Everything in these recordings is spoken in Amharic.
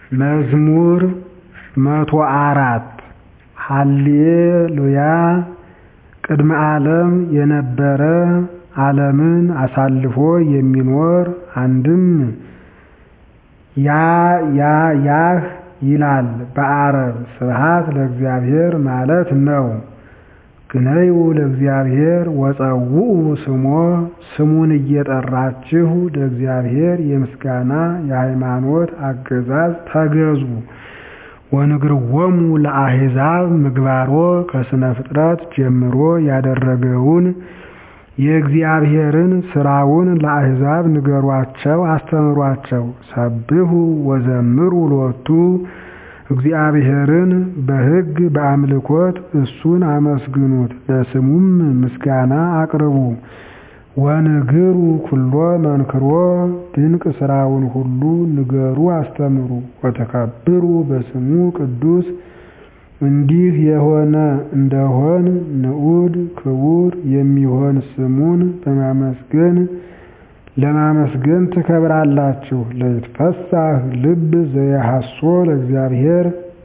መዝሙር መቶ አራት ሃሌሉያ ቅድመ ዓለም የነበረ ዓለምን አሳልፎ የሚኖር አንድም ያ ያ ያህ ይላል በአረብ ስብሐት ለእግዚአብሔር ማለት ነው። ግነዩ ለእግዚአብሔር ወጸውዑ ስሞ ስሙን እየጠራችሁ ለእግዚአብሔር የምስጋና የሃይማኖት አገዛዝ ተገዙ። ወንግርዎሙ ለአሕዛብ ምግባሮ ከሥነ ፍጥረት ጀምሮ ያደረገውን የእግዚአብሔርን ሥራውን ለአሕዛብ ንገሯቸው አስተምሯቸው። ሰብሑ ወዘምሩ ሎቱ እግዚአብሔርን በሕግ በአምልኮት እሱን አመስግኑት ለስሙም ምስጋና አቅርቡ። ወንግሩ ኩሎ መንክሮ ድንቅ ሥራውን ሁሉ ንገሩ አስተምሩ። ወተከብሩ በስሙ ቅዱስ እንዲህ የሆነ እንደሆን ንዑድ ክቡር የሚሆን ስሙን በማመስገን ለማመስገን ትከብራላችሁ። ለይትፈሳህ ልብ ዘየሐሶ ለእግዚአብሔር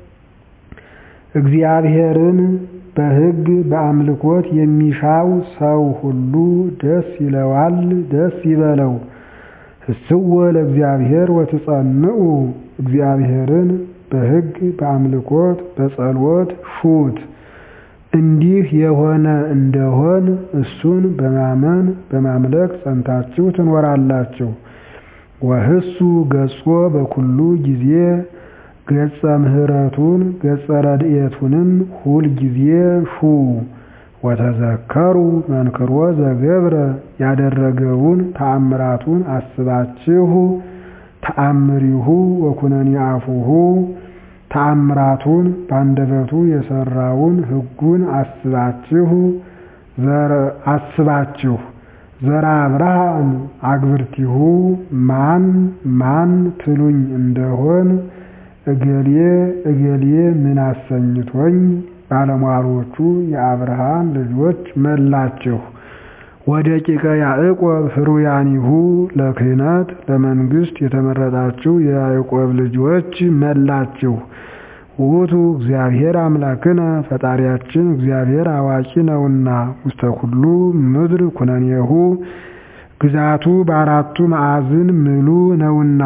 እግዚአብሔርን በሕግ በአምልኮት የሚሻው ሰው ሁሉ ደስ ይለዋል፣ ደስ ይበለው። ህስዎ ለእግዚአብሔር ወትጸንዑ እግዚአብሔርን በሕግ በአምልኮት በጸሎት ሹት። እንዲህ የሆነ እንደሆን እሱን በማመን በማምለክ ጸንታችሁ ትኖራላችሁ። ወህሱ ገጾ በኩሉ ጊዜ ገጸ ምሕረቱን ገጸ ረድኤቱንም ሁል ጊዜ ሹ። ወተዘከሩ መንክሮ ዘገብረ ያደረገውን ተአምራቱን አስባችሁ ተአምሪሁ ወኩነኒ አፉሁ ተአምራቱን በአንደበቱ የሰራውን ሕጉን አስባችሁ አስባችሁ ዘራ አብርሃም አግብርቲሁ ማን ማን ትሉኝ እንደሆን እገሌ እገሌ ምን አሰኝቶኝ ባለሟሎቹ የአብርሃም ልጆች መላችሁ። ወደቂቀ ያዕቆብ ፍሩያኒሁ ለክህነት ለመንግሥት የተመረጣችሁ የያዕቆብ ልጆች መላችሁ። ውእቱ እግዚአብሔር አምላክነ ፈጣሪያችን እግዚአብሔር አዋቂ ነውና ውስተ ኩሉ ምድር ኩነኔሁ ግዛቱ በአራቱ ማዕዝን ምሉ ነውና።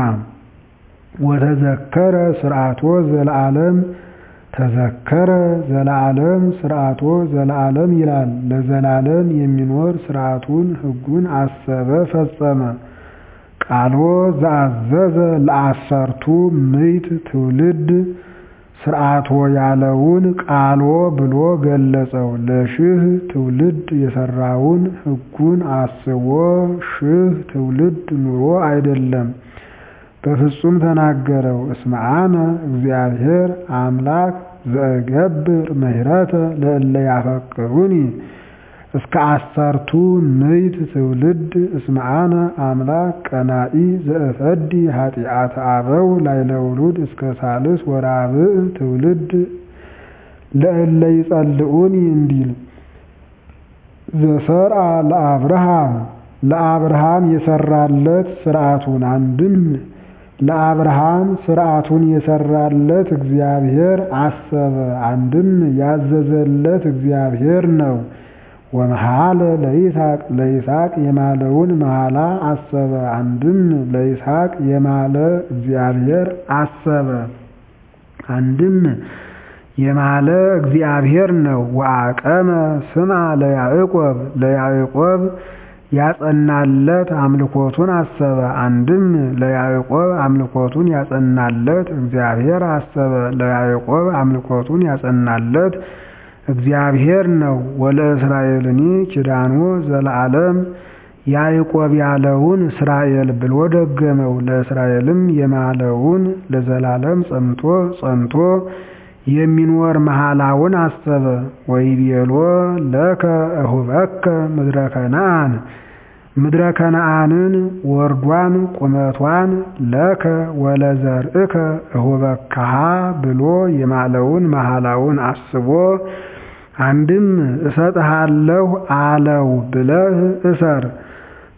ወተዘከረ ስርዓቶ ዘለዓለም ተዘከረ ዘለዓለም ስርዓቶ ዘለዓለም ይላል። ለዘላለም የሚኖር ስርዓቱን ሕጉን አሰበ ፈጸመ። ቃሎ ዘአዘዘ ለአሰርቱ ምዕት ትውልድ ስርዓቶ ያለውን ቃሎ ብሎ ገለጸው። ለሽህ ትውልድ የሰራውን ሕጉን አስቦ ሽህ ትውልድ ኑሮ አይደለም በፍጹም ተናገረው። እስመ አነ እግዚአብሔር አምላክ ዘእገብር ምሕረተ ለእለ ያፈቅሩኒ እስከ አሰርቱ ምዕት ትውልድ እስመ አነ አምላክ ቀናኢ ዘእፈዲ ኃጢአተ አበው ላዕለ ውሉድ እስከ ሳልስ ወራብዕ ትውልድ ለእለ ይጸልኡኒ እንዲል ዘሰርአ ለአብርሃም ለአብርሃም የሰራለት ስርዓቱን አንድም ለአብርሃም ስርዓቱን የሰራለት እግዚአብሔር አሰበ፣ አንድም ያዘዘለት እግዚአብሔር ነው። ወመሐለ ለይስሐቅ ለይስሐቅ የማለውን መሐላ አሰበ፣ አንድም ለይስሐቅ የማለ እግዚአብሔር አሰበ፣ አንድም የማለ እግዚአብሔር ነው። ወአቀመ ስማ ለያዕቆብ ለያዕቆብ ያጸናለት አምልኮቱን አሰበ። አንድም ለያዕቆብ አምልኮቱን ያጸናለት እግዚአብሔር አሰበ። ለያዕቆብ አምልኮቱን ያጸናለት እግዚአብሔር ነው። ወለእስራኤልኒ ኪዳኖ ዘለዓለም ያዕቆብ ያለውን እስራኤል ብሎ ደገመው። ለእስራኤልም የማለውን ለዘላለም ጸንቶ ጸንቶ የሚኖር መሐላውን አሰበ። ወይቤሎ ለከ እሁበከ ምድረ ከነአን ምድረ ከነአንን ወርዷን ቁመቷን ለከ ወለዘርእከ እሁበካሃ ብሎ የማለውን መሐላውን አስቦ አንድም እሰጥሃለሁ አለው ብለህ እሰር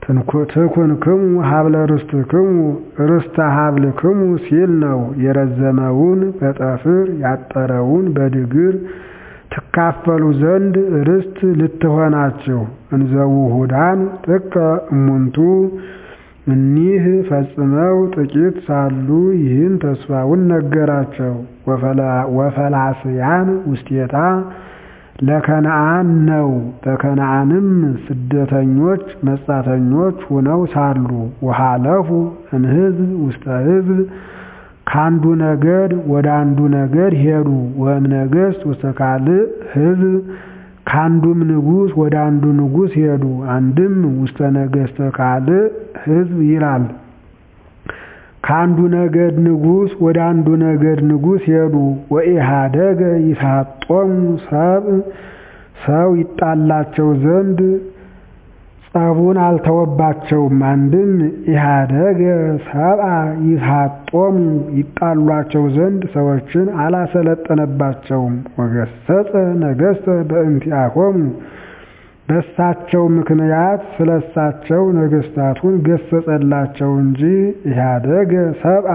ትኩንክሙ ሀብለ ርስትክሙ ርስተ ሀብልክሙ ሲል ነው። የረዘመውን በጠፍር ያጠረውን በድግር ትካፈሉ ዘንድ ርስት ልትሆናችሁ። እንዘውሁዳን ጥቀ እሙንቱ እኒህ ፈጽመው ጥቂት ሳሉ ይህን ተስፋውን ነገራቸው። ወፈላስያን ውስቴታ ለከነአን ነው። በከነአንም ስደተኞች መጻተኞች ሆነው ሳሉ ወሃለፉ እምሕዝብ ውስተ ሕዝብ ከአንዱ ነገድ ወደ አንዱ ነገድ ሄዱ። ወእም ነገሥት ውስተ ካልእ ሕዝብ ከአንዱም ንጉሥ ወደ አንዱ ንጉሥ ሄዱ። አንድም ውስተ ነገሥተ ካልእ ሕዝብ ይላል። ከአንዱ ነገድ ንጉሥ ወደ አንዱ ነገድ ንጉሥ ሄዱ። ወኢሃደገ ይሳጦሙ ሰብ ሰው ይጣላቸው ዘንድ ጸቡን አልተወባቸውም። አንድም ኢሃደገ ሰብአ ይሳጦሙ ይጣሏቸው ዘንድ ሰዎችን አላሰለጠነባቸውም። ወገሰጸ ነገሥተ በእንቲአሆሙ በሳቸው ምክንያት ስለሳቸው ነገሥታቱን ገሰጸላቸው እንጂ ኢሃደገ ሰብአ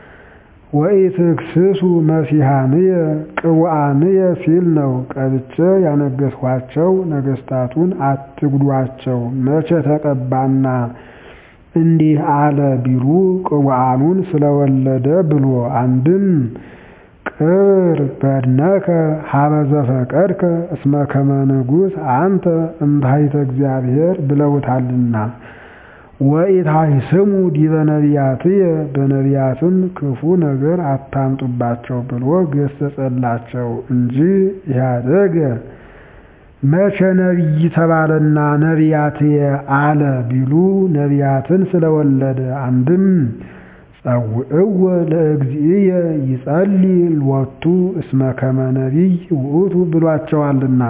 ወኢትክስሱ መሲሐንየ ቅቡአንየ ሲል ነው። ቀብቼ ያነገሥኋቸው ነገሥታቱን አትጉዷቸው መቼ ተቀባና እንዲህ አለ ቢሉ ቅቡአኑን ስለወለደ ብሎ አንድም ቅብር በድነከ ሀበ ዘፈቀድከ እስመ ከመ ንጉሥ አንተ እምባሕተ እግዚአብሔር ብለውታልና። ወኢታሕስሙ ዲበ ነቢያትየ በነቢያትም ክፉ ነገር አታምጡባቸው ብሎ ገሰጸላቸው እንጂ ኢሃደገ መቼ ነቢይ ተባለና ነቢያትየ አለ ቢሉ ነቢያትን ስለወለደ አንድም ጸውዕወ ለእግዚእየ ይጸልይ ሎቱ እስመ ከመ ነቢይ ውእቱ ብሏቸዋልና።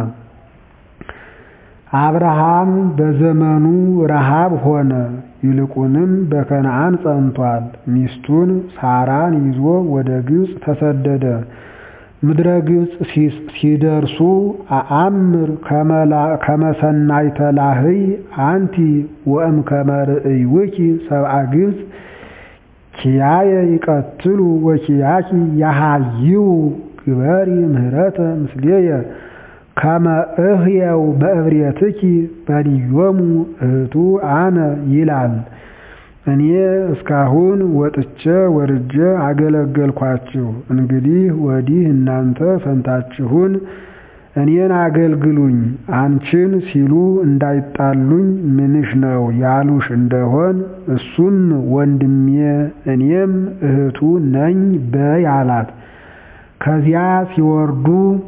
አብርሃም በዘመኑ ረሃብ ሆነ፣ ይልቁንም በከነዓን ጸንቷል። ሚስቱን ሳራን ይዞ ወደ ግብፅ ተሰደደ። ምድረ ግብፅ ሲደርሱ አአምር ከመሰናይተ ላህይ አንቲ ወእም ከመርእይውኪ ሰብአ ግብፅ ኪያየ ይቀትሉ ወኪያኪ ያሃይው ግበሪ ምህረተ ምስሌየ ከመ እህየው በእብሬትኪ በልዮሙ እህቱ አነ ይላል። እኔ እስካሁን ወጥቼ ወርጄ አገለገልኳችሁ። እንግዲህ ወዲህ እናንተ ፈንታችሁን እኔን አገልግሉኝ። አንቺን ሲሉ እንዳይጣሉኝ ምንሽ ነው ያሉሽ እንደሆን እሱም ወንድሜ እኔም እህቱ ነኝ በይ አላት። ከዚያ ሲወርዱ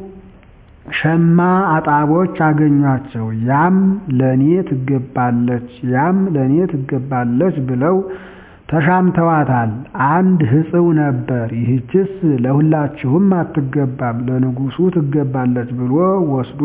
ሸማ አጣቦች አገኟቸው። ያም ለኔ ትገባለች፣ ያም ለኔ ትገባለች ብለው ተሻምተዋታል። አንድ ሕጽው ነበር፣ ይህችስ ለሁላችሁም አትገባም፣ ለንጉሡ ትገባለች ብሎ ወስዶ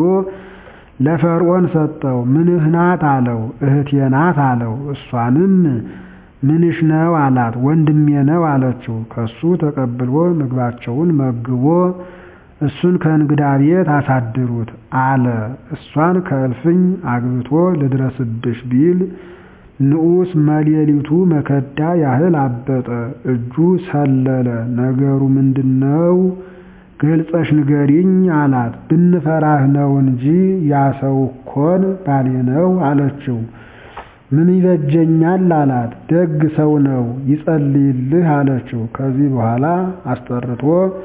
ለፈርዖን ሰጠው። ምንህ ናት አለው። እህቴ ናት አለው። እሷንም ምንሽ ነው አላት። ወንድሜ ነው አለችው። ከሱ ተቀብሎ ምግባቸውን መግቦ እሱን ከእንግዳ ቤት አሳድሩት አለ። እሷን ከእልፍኝ አግብቶ ልድረስብሽ ቢል ንዑስ መሌሊቱ መከዳ ያህል አበጠ፣ እጁ ሰለለ። ነገሩ ምንድነው? ገልጸሽ ንገሪኝ አላት። ብንፈራህ ነው እንጂ ያ ሰው እኮን ባሌ ነው አለችው። ምን ይበጀኛል አላት። ደግ ሰው ነው ይጸልይልህ አለችው። ከዚህ በኋላ አስጠርቶ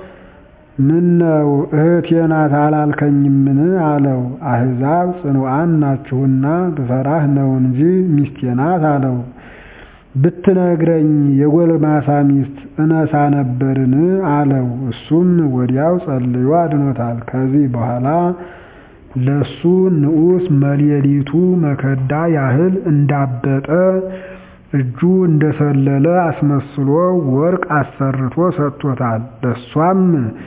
ምን ነው እህቴ ናት አላልከኝምን? አለው። አሕዛብ ጽኑዓን ናችሁና ብፈራህ ነው እንጂ ሚስቴ ናት አለው። ብትነግረኝ የጎልማሳ ሚስት እነሳ ነበርን? አለው። እሱም ወዲያው ጸልዮ አድኖታል። ከዚህ በኋላ ለሱ ንዑስ መሌሊቱ መከዳ ያህል እንዳበጠ እጁ እንደሰለለ አስመስሎ ወርቅ አሰርቶ ሰጥቶታል። ለሷም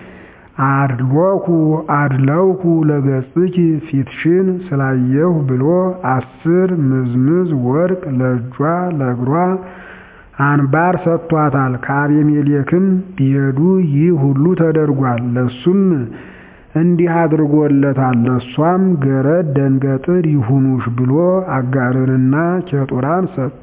አድሎኩ አድለውኩ ለገጽኪ ፊትሽን ስላየሁ ብሎ አስር ምዝምዝ ወርቅ ለእጇ ለእግሯ አንባር ሰጥቷታል። ከአቤሜሌክም ቢሄዱ ይህ ሁሉ ተደርጓል። ለሱም እንዲህ አድርጎለታል። እሷም ገረድ ደንገጥር ይሁኑሽ ብሎ አጋርንና ኬጡራን ሰጥቶ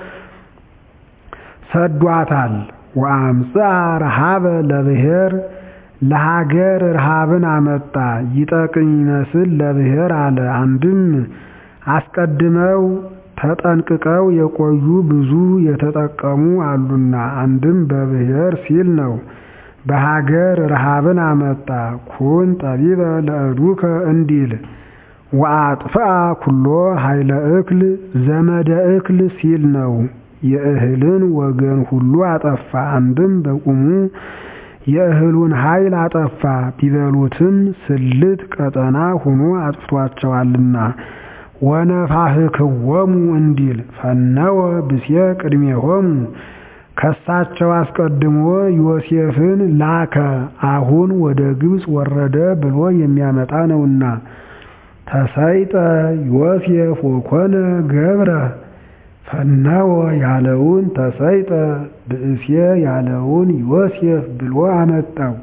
ሰዷታል። ወአምጽአ ረሃበ ለብሔር ለሀገር ረሃብን አመጣ ይጠቅም ይመስል ለብሔር አለ። አንድም አስቀድመው ተጠንቅቀው የቆዩ ብዙ የተጠቀሙ አሉና፣ አንድም በብሔር ሲል ነው። በሀገር ረሃብን አመጣ ኩን ጠቢበ ለእዱከ እንዲል ወአጥፍአ ኩሎ ኃይለ እክል ዘመደ እክል ሲል ነው። የእህልን ወገን ሁሉ አጠፋ። አንድም በቁሙ የእህሉን ኃይል አጠፋ። ቢበሉትም ስልት ቀጠና ሆኖ አጥፍቷቸዋልና። ወነፋህክዎሙ እንዲል ፈነወ ብሴ ቅድሜሆሙ ከሳቸው አስቀድሞ ዮሴፍን ላከ አሁን ወደ ግብፅ ወረደ ብሎ የሚያመጣ ነውና። ተሰይጠ ዮሴፍ ወኮነ ገብረ ፈነወ ያለውን ተሰይጠ ብእሴ ያለውን ዮሴፍ ብሎ አመጣው።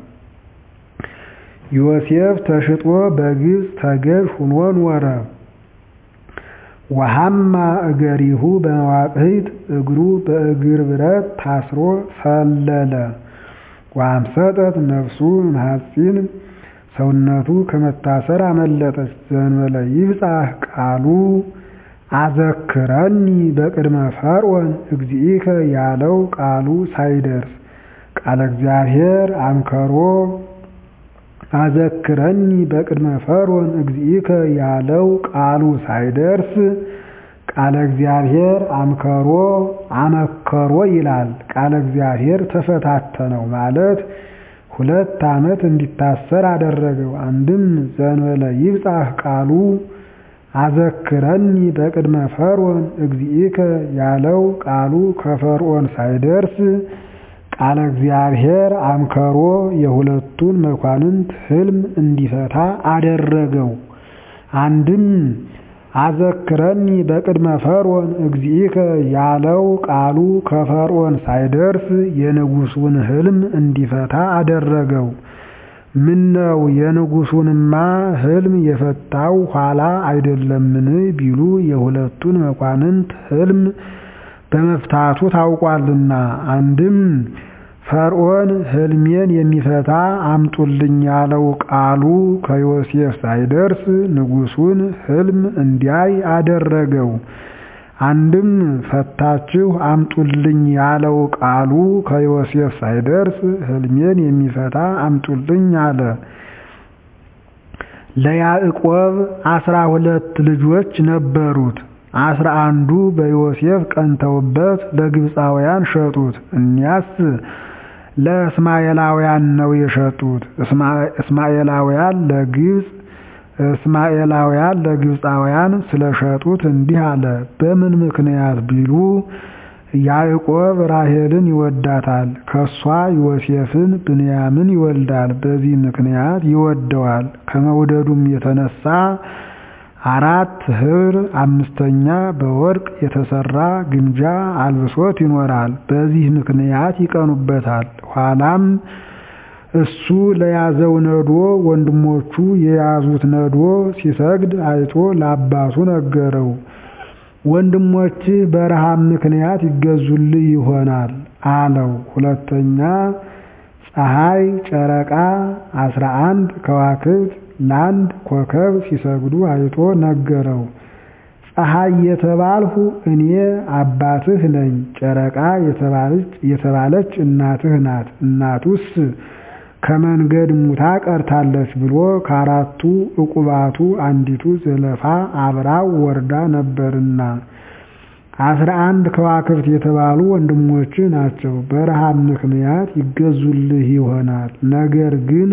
ዮሴፍ ተሽጦ በግብፅ ተገዥ ሁኖ ኖረ። ወሐማ እገሪሁ በመዋቅሂት እግሩ በእግር ብረት ታስሮ ሰለለ። ወአምሰጠት ነፍሱ እምሐፂን ሰውነቱ ከመታሰር አመለጠች። ዘእንበለ ይብጻሕ ቃሉ አዘክረኒ በቅድመ ፈርዖን እግዚእከ ያለው ቃሉ ሳይደርስ ቃለ እግዚአብሔር አምከሮ አዘክረኒ በቅድመ ፈርዖን እግዚእከ ያለው ቃሉ ሳይደርስ ቃለ እግዚአብሔር አምከሮ አመከሮ ይላል። ቃለ እግዚአብሔር ተፈታተነው ማለት ሁለት ዓመት እንዲታሰር አደረገው። አንድም ዘእንበለ ይብጻሕ ቃሉ አዘክረኒ በቅድመ ፈርዖን እግዚእከ ያለው ቃሉ ከፈርዖን ሳይደርስ ቃለ እግዚአብሔር አምከሮ የሁለቱን መኳንንት ሕልም እንዲፈታ አደረገው። አንድም አዘክረኒ በቅድመ ፈርዖን እግዚእከ ያለው ቃሉ ከፈርዖን ሳይደርስ የንጉሡን ሕልም እንዲፈታ አደረገው። ምነው የንጉሡንማ ሕልም የፈታው ኋላ አይደለምን ቢሉ የሁለቱን መኳንንት ሕልም በመፍታቱ ታውቋልና። አንድም ፈርዖን ሕልሜን የሚፈታ አምጡልኝ ያለው ቃሉ ከዮሴፍ ሳይደርስ ንጉሡን ሕልም እንዲያይ አደረገው። አንድም ፈታችሁ አምጡልኝ ያለው ቃሉ ከዮሴፍ ሳይደርስ ሕልሜን የሚፈታ አምጡልኝ አለ። ለያዕቆብ አስራ ሁለት ልጆች ነበሩት። አስራ አንዱ በዮሴፍ ቀንተውበት ለግብፃውያን ሸጡት። እኒያስ ለእስማኤላውያን ነው የሸጡት። እስማኤላውያን ለግብፅ እስማኤላውያን ለግብፃውያን ስለሸጡት እንዲህ አለ። በምን ምክንያት ቢሉ ያዕቆብ ራሔልን ይወዳታል፣ ከሷ ዮሴፍን ብንያምን ይወልዳል። በዚህ ምክንያት ይወደዋል። ከመውደዱም የተነሳ አራት ኅብር አምስተኛ በወርቅ የተሰራ ግምጃ አልብሶት ይኖራል። በዚህ ምክንያት ይቀኑበታል። ኋላም እሱ ለያዘው ነዶ ወንድሞቹ የያዙት ነዶ ሲሰግድ አይቶ ለአባቱ ነገረው። ወንድሞችህ በረሃብ ምክንያት ይገዙልህ ይሆናል አለው። ሁለተኛ ፀሐይ፣ ጨረቃ አስራ አንድ ከዋክብት ለአንድ ኮከብ ሲሰግዱ አይቶ ነገረው። ፀሐይ የተባልሁ እኔ አባትህ ነኝ፣ ጨረቃ የተባለች እናትህ ናት። እናቱስ ከመንገድ ሙታ ቀርታለች ብሎ ከአራቱ ዕቁባቱ አንዲቱ ዘለፋ አብራው ወርዳ ነበርና አስራ አንድ ከዋክብት የተባሉ ወንድሞች ናቸው። በረሃብ ምክንያት ይገዙልህ ይሆናል። ነገር ግን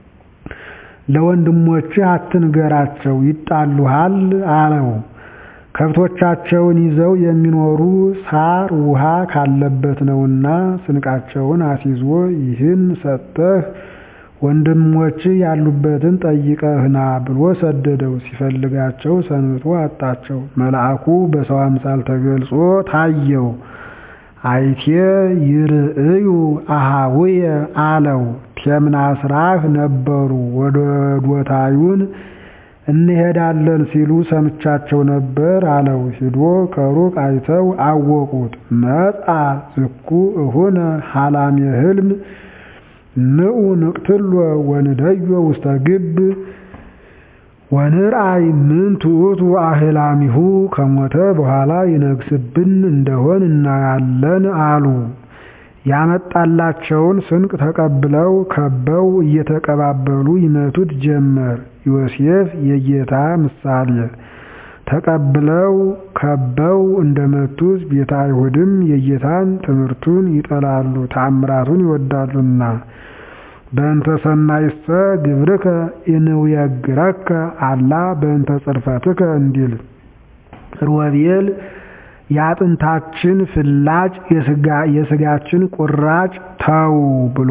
ለወንድሞችህ አትንገራቸው፣ ይጣሉሃል አለው። ከብቶቻቸውን ይዘው የሚኖሩ ሳር ውሃ ካለበት ነውና ስንቃቸውን አስይዞ ይህን ሰጥተህ ወንድሞችህ ያሉበትን ጠይቀህ ና ብሎ ሰደደው። ሲፈልጋቸው ሰንብቶ አጣቸው። መልአኩ በሰው አምሳል ተገልጾ ታየው። አይቴ ይርእዩ አሃውየ አለው። ቴምናስራህ ነበሩ። ወደ ዶታዩን እንሄዳለን ሲሉ ሰምቻቸው ነበር አለው። ሂዶ ከሩቅ አይተው አወቁት። መጻ ዝኩ እሁነ ሀላሜ ህልም ንዑ ንቅትሎ ወንደዮ ውስተ ግብ ወንርአይ ምን ትዑቱ አህላሚሁ ከሞተ በኋላ ይነግስብን እንደሆን እናያለን አሉ። ያመጣላቸውን ስንቅ ተቀብለው ከበው እየተቀባበሉ ይመቱት ጀመር። ዮሴፍ የጌታ ምሳሌ ተቀብለው ከበው እንደመቱት ቤተ አይሁድም የጌታን ትምህርቱን ይጠላሉ፣ ተአምራቱን ይወዳሉና በእንተ ሰናይሰ ግብርከ ኢንውየግረከ አላ በእንተ ጽርፈትከ እንዲል ሮቤል የአጥንታችን ፍላጭ የስጋችን ቁራጭ ተው ብሎ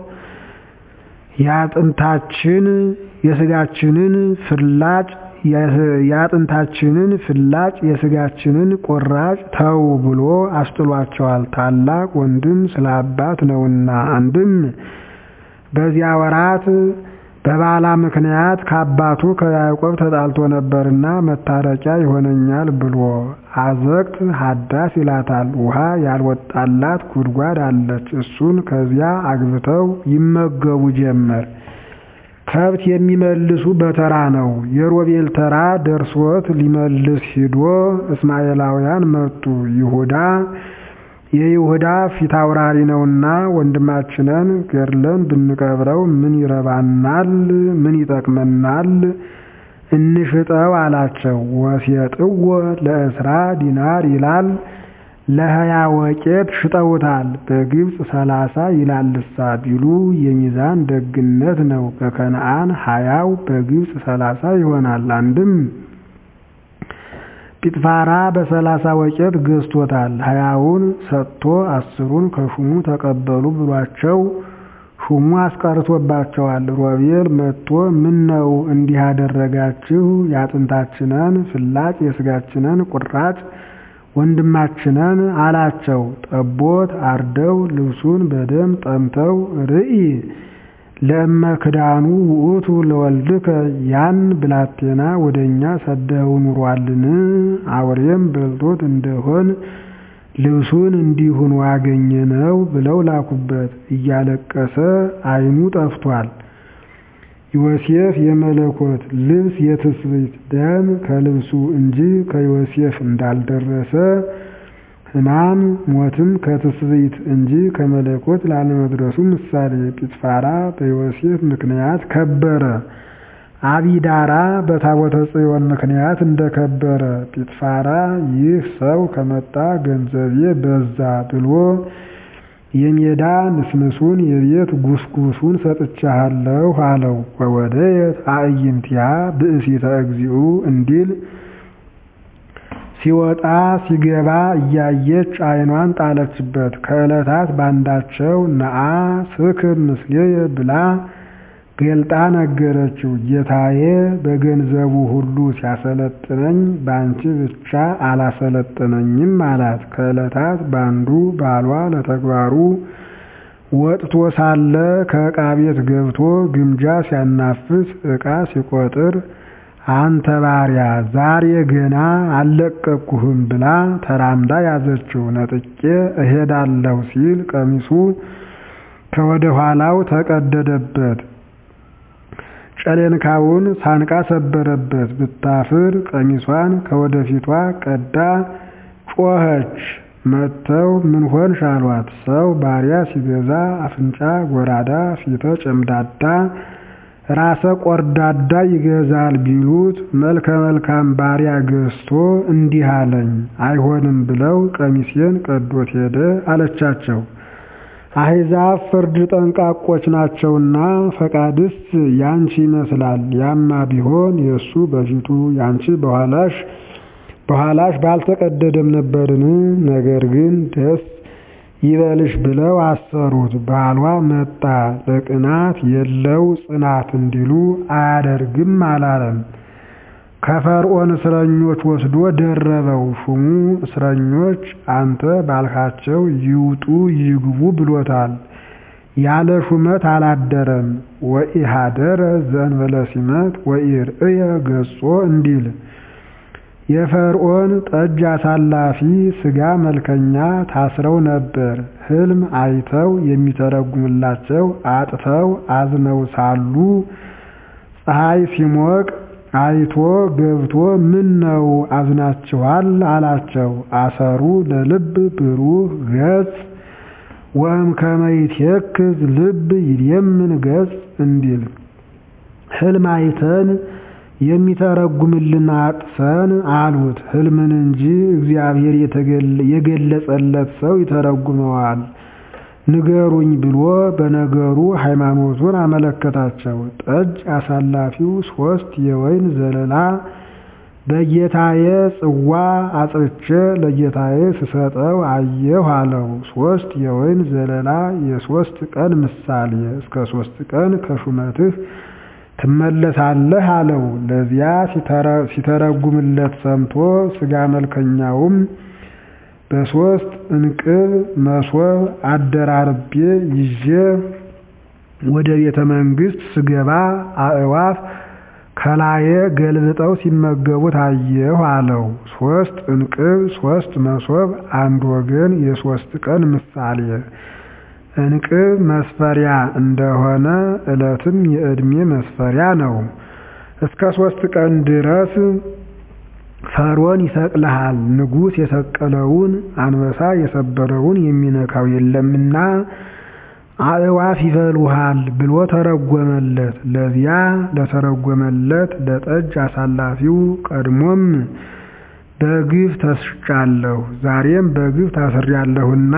የአጥንታችን የስጋችንን ፍላጭ የአጥንታችንን ፍላጭ የስጋችንን ቁራጭ ተው ብሎ አስጥሏቸዋል። ታላቅ ወንድም ስለ አባት ነውና አንድም በዚያ ወራት በባላ ምክንያት ከአባቱ ከያዕቆብ ተጣልቶ ነበርና መታረቂያ ይሆነኛል ብሎ አዘቅት ሀዳስ ይላታል። ውሃ ያልወጣላት ጉድጓድ አለች። እሱን ከዚያ አግብተው ይመገቡ ጀመር። ከብት የሚመልሱ በተራ ነው። የሮቤል ተራ ደርሶት ሊመልስ ሂዶ እስማኤላውያን መጡ። ይሁዳ የይሁዳ ፊት አውራሪ ነውና ወንድማችንን ገድለን ብንቀብረው ምን ይረባናል? ምን ይጠቅመናል? እንሽጠው አላቸው። ወሴጥዎ ለእስራ ዲናር ይላል። ለሀያ ወቄት ሽጠውታል። በግብፅ ሰላሳ ይላልሳ ቢሉ የሚዛን ደግነት ነው። በከነአን ሀያው በግብፅ ሰላሳ ይሆናል። አንድም ጲጥፋራ በሰላሳ ወቄት ገዝቶታል። ሀያውን ሰጥቶ አስሩን ከሹሙ ተቀበሉ ብሏቸው ሹሙ አስቀርቶባቸዋል። ሮቤል መጥቶ ምን ነው እንዲህ ያደረጋችሁ? የአጥንታችንን ፍላጭ የስጋችንን ቁራጭ ወንድማችንን አላቸው። ጠቦት አርደው ልብሱን በደም ጠምተው ርኢ ለእመ ክዳኑ ውእቱ ለወልድከ ያን ብላቴና ወደ እኛ ሰደው ኑሯልን? አውሬም በልቶት እንደሆን ልብሱን እንዲሁን ዋገኘነው ብለው ላኩበት። እያለቀሰ ዓይኑ ጠፍቷል። ዮሴፍ የመለኮት ልብስ የትስብእት ደም ከልብሱ እንጂ ከዮሴፍ እንዳልደረሰ ሕማም ሞትም ከትስብእት እንጂ ከመለኮት ላለመድረሱ ምሳሌ ጲጥፋራ በዮሴፍ ምክንያት ከበረ። አቢዳራ በታቦተ ጽዮን ምክንያት እንደከበረ ጲጥፋራ ይህ ሰው ከመጣ ገንዘቤ በዛ ብሎ የሜዳ ንስንሱን የቤት ጉስጉሱን ሰጥቻለሁ አለው። ወወደየት አዕይንቲሃ ብእሲተ እግዚኡ እንዲል ሲወጣ ሲገባ እያየች ዓይኗን ጣለችበት። ከዕለታት ባንዳቸው ነአ ስክር ምስሌየ ብላ ገልጣ ነገረችው። ጌታዬ በገንዘቡ ሁሉ ሲያሰለጥነኝ በአንቺ ብቻ አላሰለጥነኝም አላት። ከዕለታት ባንዱ ባሏ ለተግባሩ ወጥቶ ሳለ ከዕቃ ቤት ገብቶ ግምጃ ሲያናፍስ ዕቃ ሲቆጥር አንተ ባሪያ ዛሬ ገና አልለቀቅኩህም ብላ ተራምዳ ያዘችው። ነጥቄ እሄዳለሁ ሲል ቀሚሱ ከወደ ኋላው ተቀደደበት። ጨሌንካውን ሳንቃ ሰበረበት። ብታፍር ቀሚሷን ከወደፊቷ ቀዳ ጮኸች። መጥተው ምን ሆንሽ አሏት። ሰው ባሪያ ሲገዛ አፍንጫ ጎራዳ፣ ፊተ ጨምዳዳ፣ ራሰ ቆርዳዳ ይገዛል ቢሉት መልከ መልካም ባሪያ ገዝቶ እንዲህ አለኝ። አይሆንም ብለው ቀሚሴን ቀዶት ሄደ አለቻቸው። አሕዛብ ፍርድ ጠንቃቆች ናቸውና ፈቃድስ ያንቺ ይመስላል። ያማ ቢሆን የእሱ በፊቱ ያንቺ በኋላሽ በኋላሽ ባልተቀደደም ነበርን። ነገር ግን ደስ ይበልሽ ብለው አሰሩት። ባሏ መጣ ለቅናት የለው ጽናት እንዲሉ አያደርግም አላለም። ከፈርዖን እስረኞች ወስዶ ደረበው። ሹሙ እስረኞች አንተ ባልካቸው ይውጡ ይግቡ ብሎታል። ያለ ሹመት አላደረም። ወኢሃደረ ዘእንበለ ሲመት ወኢርእየ ገጾ እንዲል የፈርዖን ጠጅ አሳላፊ ሥጋ መልከኛ ታስረው ነበር። ሕልም አይተው የሚተረጉምላቸው አጥተው አዝነው ሳሉ ፀሐይ ሲሞቅ አይቶ ገብቶ ምን ነው አዝናችኋል? አላቸው። አሰሩ ለልብ ብሩህ ገጽ ወእምከመ ይትየክዝ ልብ ይልየምን ገጽ እንዲል ሕልም አይተን የሚተረጉምልን አጥተን አሉት። ሕልምን እንጂ እግዚአብሔር የገለጸለት ሰው ይተረጉመዋል ንገሩኝ ብሎ በነገሩ ሃይማኖቱን አመለከታቸው። ጠጅ አሳላፊው ሶስት የወይን ዘለላ በጌታዬ ጽዋ አጽርቼ ለጌታዬ ስሰጠው አየሁ አለው። ሶስት የወይን ዘለላ የሶስት ቀን ምሳሌ፣ እስከ ሶስት ቀን ከሹመትህ ትመለሳለህ አለው። ለዚያ ሲተረጉምለት ሰምቶ ሥጋ መልከኛውም በሶስት እንቅብ መሶብ አደራርቤ ይዤ ወደ ቤተ መንግሥት ስገባ አእዋፍ ከላዬ ገልብጠው ሲመገቡት አየሁ አለው። ሶስት እንቅብ ሶስት መሶብ አንድ ወገን የሶስት ቀን ምሳሌ እንቅብ መስፈሪያ እንደሆነ ዕለትም የዕድሜ መስፈሪያ ነው። እስከ ሶስት ቀን ድረስ ፈርዖን ይሰቅልሃል፣ ንጉሥ የሰቀለውን አንበሳ የሰበረውን የሚነካው የለምና አእዋፍ ይበሉሃል ብሎ ተረጎመለት። ለዚያ ለተረጎመለት ለጠጅ አሳላፊው ቀድሞም በግፍ ተስጫለሁ፣ ዛሬም በግፍ ታስሬያለሁና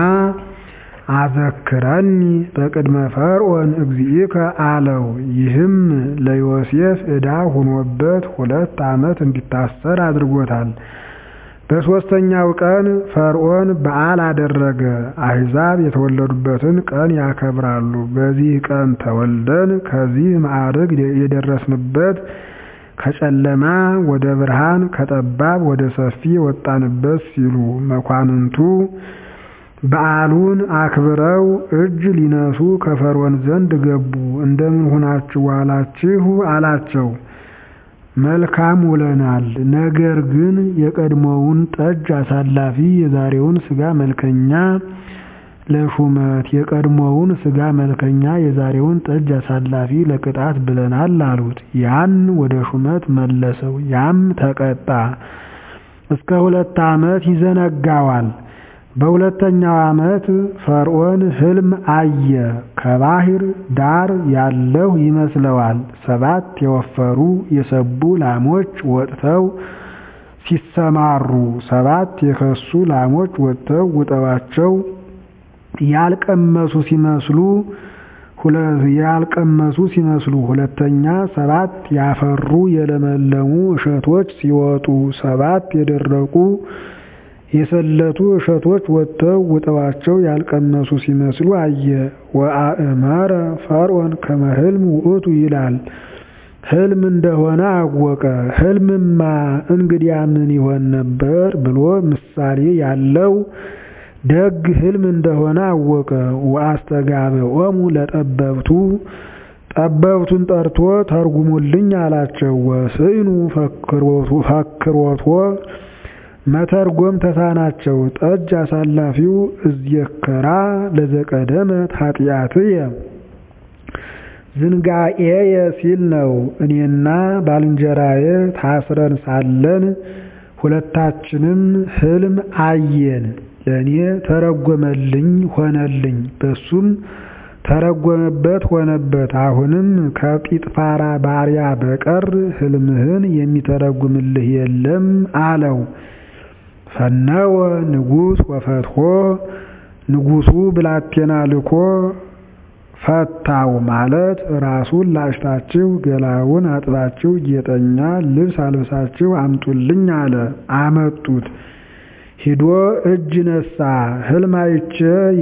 አዘክረኒ በቅድመ ፈርዖን እግዚእከ አለው። ይህም ለዮሴፍ ዕዳ ሆኖበት ሁለት ዓመት እንዲታሰር አድርጎታል። በሦስተኛው ቀን ፈርዖን በዓል አደረገ። አሕዛብ የተወለዱበትን ቀን ያከብራሉ። በዚህ ቀን ተወልደን ከዚህ ማዕረግ የደረስንበት ከጨለማ ወደ ብርሃን ከጠባብ ወደ ሰፊ ወጣንበት ሲሉ መኳንንቱ በዓሉን አክብረው እጅ ሊነሱ ከፈርዖን ዘንድ ገቡ። እንደምን ሆናችሁ ዋላችሁ አላቸው። መልካም ውለናል። ነገር ግን የቀድሞውን ጠጅ አሳላፊ የዛሬውን ሥጋ መልከኛ ለሹመት የቀድሞውን ሥጋ መልከኛ የዛሬውን ጠጅ አሳላፊ ለቅጣት ብለናል አሉት። ያን ወደ ሹመት መለሰው። ያም ተቀጣ። እስከ ሁለት ዓመት ይዘነጋዋል። በሁለተኛው ዓመት ፈርዖን ሕልም አየ። ከባህር ዳር ያለሁ ይመስለዋል። ሰባት የወፈሩ የሰቡ ላሞች ወጥተው ሲሰማሩ፣ ሰባት የከሱ ላሞች ወጥተው ውጠዋቸው ያልቀመሱ ሲመስሉ ያልቀመሱ ሲመስሉ፣ ሁለተኛ ሰባት ያፈሩ የለመለሙ እሸቶች ሲወጡ፣ ሰባት የደረቁ የሰለቱ እሸቶች ወጥተው ውጠዋቸው ያልቀመሱ ሲመስሉ አየ። ወአእመረ ፈርዖን ከመ ሕልም ውእቱ ይላል። ሕልም እንደሆነ አወቀ። ሕልምማ እንግዲያ ምን ይሆን ነበር ብሎ ምሳሌ ያለው ደግ ሕልም እንደሆነ አወቀ። ወአስተጋብኦሙ ለጠበብቱ ጠበብቱን ጠርቶ ተርጉሙልኝ አላቸው። ወስዕኑ ፈክሮቶ መተርጎም ተሳናቸው። ጠጅ አሳላፊው እዝየከራ ለዘቀደመት ኃጢአትየ ዝንጋኤየ ሲል ነው። እኔና ባልንጀራዬ ታስረን ሳለን ሁለታችንም ሕልም አየን። ለእኔ ተረጎመልኝ ሆነልኝ፣ በሱም ተረጎመበት ሆነበት። አሁንም ከጲጥፋራ ባሪያ በቀር ሕልምህን የሚተረጉምልህ የለም አለው። ፈነወ ንጉሥ ወፈትሖ ንጉሡ ብላቴና ልኮ ፈታው ማለት ራሱን ላጭታችሁ ገላውን አጥባችሁ ጌጠኛ ልብስ አልብሳችሁ አምጡልኝ አለ። አመጡት። ሂዶ እጅ ነሳ። ሕልም አይቼ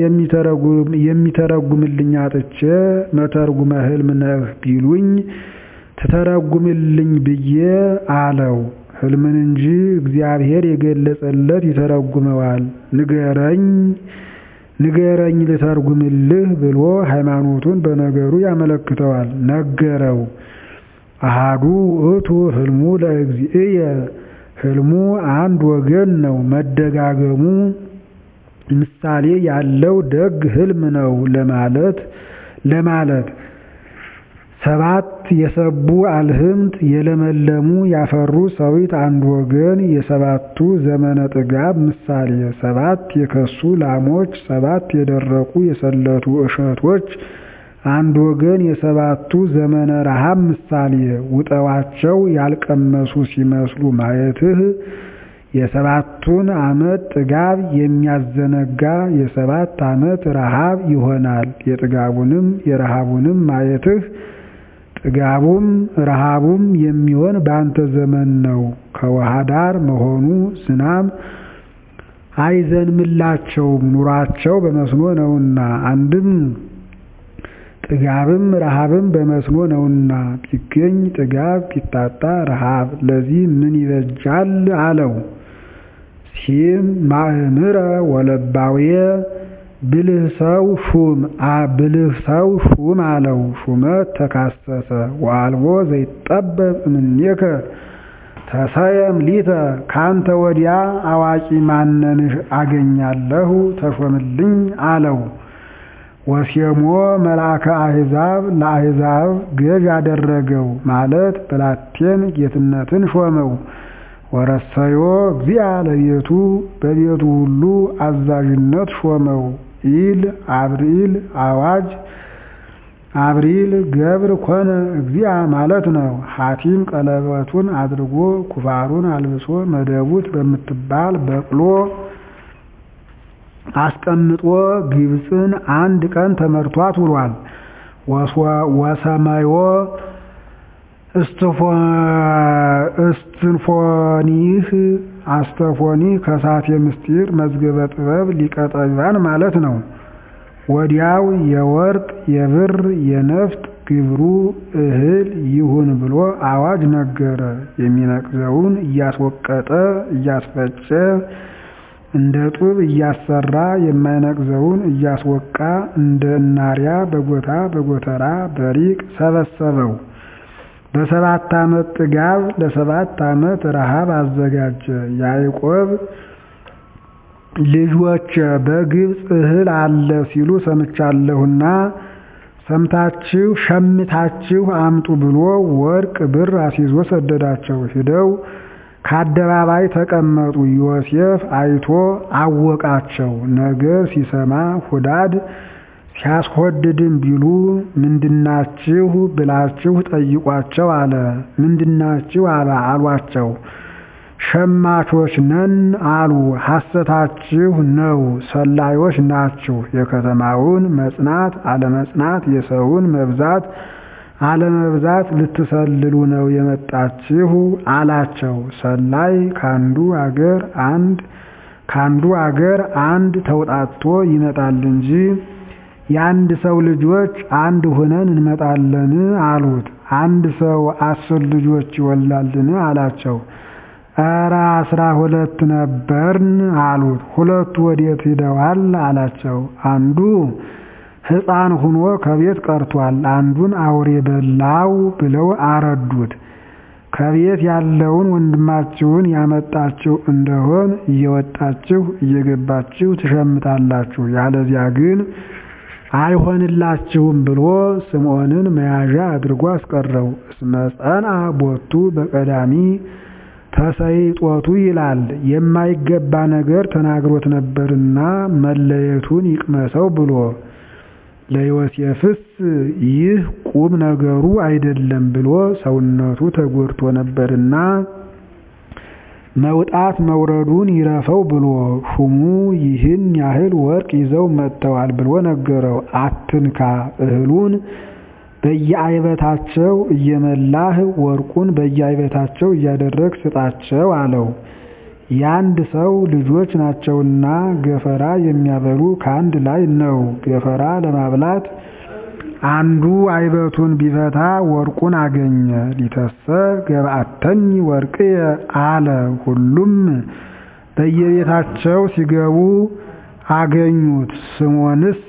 የሚተረጉምልኝ አጥቼ መተርጉመ ሕልም ነህ ቢሉኝ ትተረጉምልኝ ብዬ አለው። ሕልምን እንጂ እግዚአብሔር የገለጸለት ይተረጉመዋል። ንገረኝ ንገረኝ ልተርጉምልህ ብሎ ሃይማኖቱን በነገሩ ያመለክተዋል። ነገረው። አሃዱ ውእቱ ህልሙ ለእግዚእየ ህልሙ አንድ ወገን ነው። መደጋገሙ ምሳሌ ያለው ደግ ህልም ነው ለማለት ለማለት ሰባት የሰቡ አልህምት የለመለሙ ያፈሩ ሰዊት አንድ ወገን የሰባቱ ዘመነ ጥጋብ ምሳሌ ሰባት የከሱ ላሞች ሰባት የደረቁ የሰለቱ እሸቶች አንድ ወገን የሰባቱ ዘመነ ረሃብ ምሳሌ ውጠዋቸው ያልቀመሱ ሲመስሉ ማየትህ የሰባቱን ዓመት ጥጋብ የሚያዘነጋ የሰባት ዓመት ረሃብ ይሆናል። የጥጋቡንም የረሃቡንም ማየትህ ጥጋቡም ረሃቡም የሚሆን በአንተ ዘመን ነው። ከውሃ ዳር መሆኑ ዝናብ አይዘንምላቸውም ኑሯቸው በመስኖ ነውና። አንድም ጥጋብም ረሃብም በመስኖ ነውና ቢገኝ ጥጋብ ቢታጣ ረሃብ ለዚህ ምን ይበጃል አለው። ሲም ማእምረ ወለባውየ ብልህ ሰው ሹም ብልህ ሰው ሹም አለው። ሹመት ተካሰሰ ወአልቦ ዘይጠበብ እምኔከ ተሰየም ሊተ ካንተ ወዲያ አዋቂ ማነንሽ አገኛለሁ ተሾምልኝ አለው። ወሴሞ መልአከ አሕዛብ ለአሕዛብ ገዥ አደረገው ማለት ብላቴን ጌትነትን ሾመው። ወረሰዮ እግዚአ ለቤቱ በቤቱ ሁሉ አዛዥነት ሾመው። ኢል አብሪል አዋጅ አብሪል ገብር ኮነ እግዚአ ማለት ነው። ሐቲም ቀለበቱን አድርጎ ኩፋሩን አልብሶ መደቡት በምትባል በቅሎ አስቀምጦ ግብፅን አንድ ቀን ተመርቷት ውሏል። ወሰማዮ እስትንፎኒህ አስተፎኒ ከሳቴ ምስጢር መዝገበ ጥበብ ሊቀ ጠቢባን ማለት ነው። ወዲያው የወርቅ የብር የነፍጥ ግብሩ እህል ይሁን ብሎ አዋጅ ነገረ። የሚነቅዘውን እያስወቀጠ እያስፈጨ እንደ ጡብ እያሰራ የማይነቅዘውን እያስወቃ እንደ እናሪያ በጎታ በጎተራ በሪቅ ሰበሰበው። በሰባት ዓመት ጥጋብ ለሰባት ዓመት ረሃብ አዘጋጀ። ያዕቆብ ልጆች በግብፅ እህል አለ ሲሉ ሰምቻለሁና ሰምታችሁ ሸምታችሁ አምጡ ብሎ ወርቅ ብር አስይዞ ሰደዳቸው። ሂደው ከአደባባይ ተቀመጡ። ዮሴፍ አይቶ አወቃቸው። ነገር ሲሰማ ሁዳድ ሲያስወድድም ቢሉ ምንድናችሁ ብላችሁ ጠይቋቸው አለ። ምንድናችሁ አሏቸው። ሸማቾች ነን አሉ። ሐሰታችሁ ነው፣ ሰላዮች ናችሁ። የከተማውን መጽናት አለመጽናት፣ የሰውን መብዛት አለመብዛት ልትሰልሉ ነው የመጣችሁ አላቸው። ሰላይ ካንዱ አገር አንድ ካንዱ አገር አንድ ተውጣቶ ይመጣል እንጂ የአንድ ሰው ልጆች አንድ ሆነን እንመጣለን አሉት። አንድ ሰው አስር ልጆች ይወልዳልን አላቸው። ኧረ አስራ ሁለት ነበርን አሉት። ሁለቱ ወዴት ሂደዋል አላቸው። አንዱ ሕፃን ሁኖ ከቤት ቀርቷል፣ አንዱን አውሬ በላው ብለው አረዱት። ከቤት ያለውን ወንድማችሁን ያመጣችሁ እንደሆን እየወጣችሁ እየገባችሁ ትሸምታላችሁ፣ ያለዚያ ግን አይሆንላችሁም ብሎ ስምዖንን መያዣ አድርጎ አስቀረው። እስመ ጸንዐ ቦቱ በቀዳሚ ተሰይጦቱ ይላል። የማይገባ ነገር ተናግሮት ነበርና መለየቱን ይቅመሰው ብሎ ለዮሴፍስ ይህ ቁም ነገሩ አይደለም ብሎ ሰውነቱ ተጎድቶ ነበርና መውጣት መውረዱን ይረፈው ብሎ ሹሙ ይህን ያህል ወርቅ ይዘው መጥተዋል ብሎ ነገረው። አትንካ እህሉን በየአይበታቸው እየመላህ ወርቁን በየአይበታቸው እያደረግ ስጣቸው አለው። የአንድ ሰው ልጆች ናቸውና ገፈራ የሚያበሉ ከአንድ ላይ ነው። ገፈራ ለማብላት አንዱ አይበቱን ቢፈታ ወርቁን አገኘ። ሊተሰ ገብአተኒ ወርቅየ አለ። ሁሉም በየቤታቸው ሲገቡ አገኙት። ስሞንስ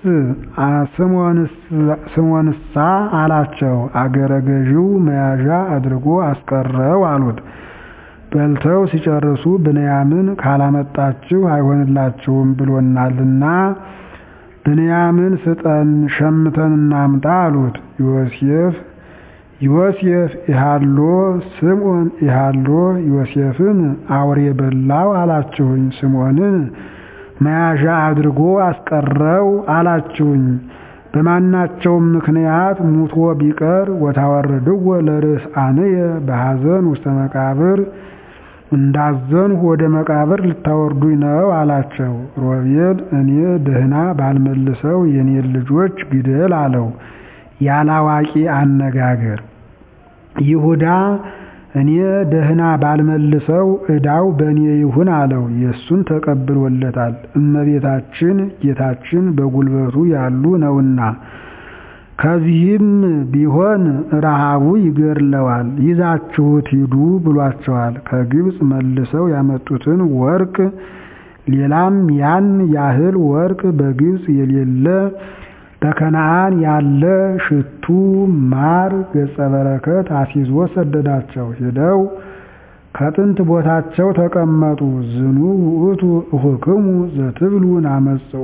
ስሞንሳ አላቸው አገረ ገዢው መያዣ አድርጎ አስቀረው አሉት። በልተው ሲጨርሱ ብንያምን ካላመጣችሁ አይሆንላችሁም ብሎናልና ብንያምን ስጠን ሸምተን እናምጣ አሉት። ዮሴፍ ዮሴፍ ኢሃሎ ስምዖን ኢሃሎ ዮሴፍን አውሬ በላው አላችሁኝ፣ ስምዖንን መያዣ አድርጎ አስቀረው አላችሁኝ። በማናቸውም ምክንያት ሙቶ ቢቀር ወታወርድዎ ለርዕሳንየ በሐዘን ውስተ መቃብር እንዳዘንሁ ወደ መቃብር ልታወርዱኝ ነው አላቸው። ሮቤል እኔ ደህና ባልመልሰው የኔን ልጆች ግደል አለው፣ ያላዋቂ አነጋገር። ይሁዳ እኔ ደህና ባልመልሰው ዕዳው በእኔ ይሁን አለው። የእሱን ተቀብሎለታል። እመቤታችን ጌታችን በጉልበቱ ያሉ ነውና ከዚህም ቢሆን ረሃቡ ይገድለዋል። ይዛችሁት ሂዱ ብሏቸዋል። ከግብፅ መልሰው ያመጡትን ወርቅ ሌላም ያን ያህል ወርቅ በግብፅ የሌለ በከነዓን ያለ ሽቱ፣ ማር፣ ገጸ በረከት አስይዞ ሰደዳቸው። ሄደው ከጥንት ቦታቸው ተቀመጡ። ዝኑ ውእቱ እሁክሙ ዘትብሉ ናመጽኦ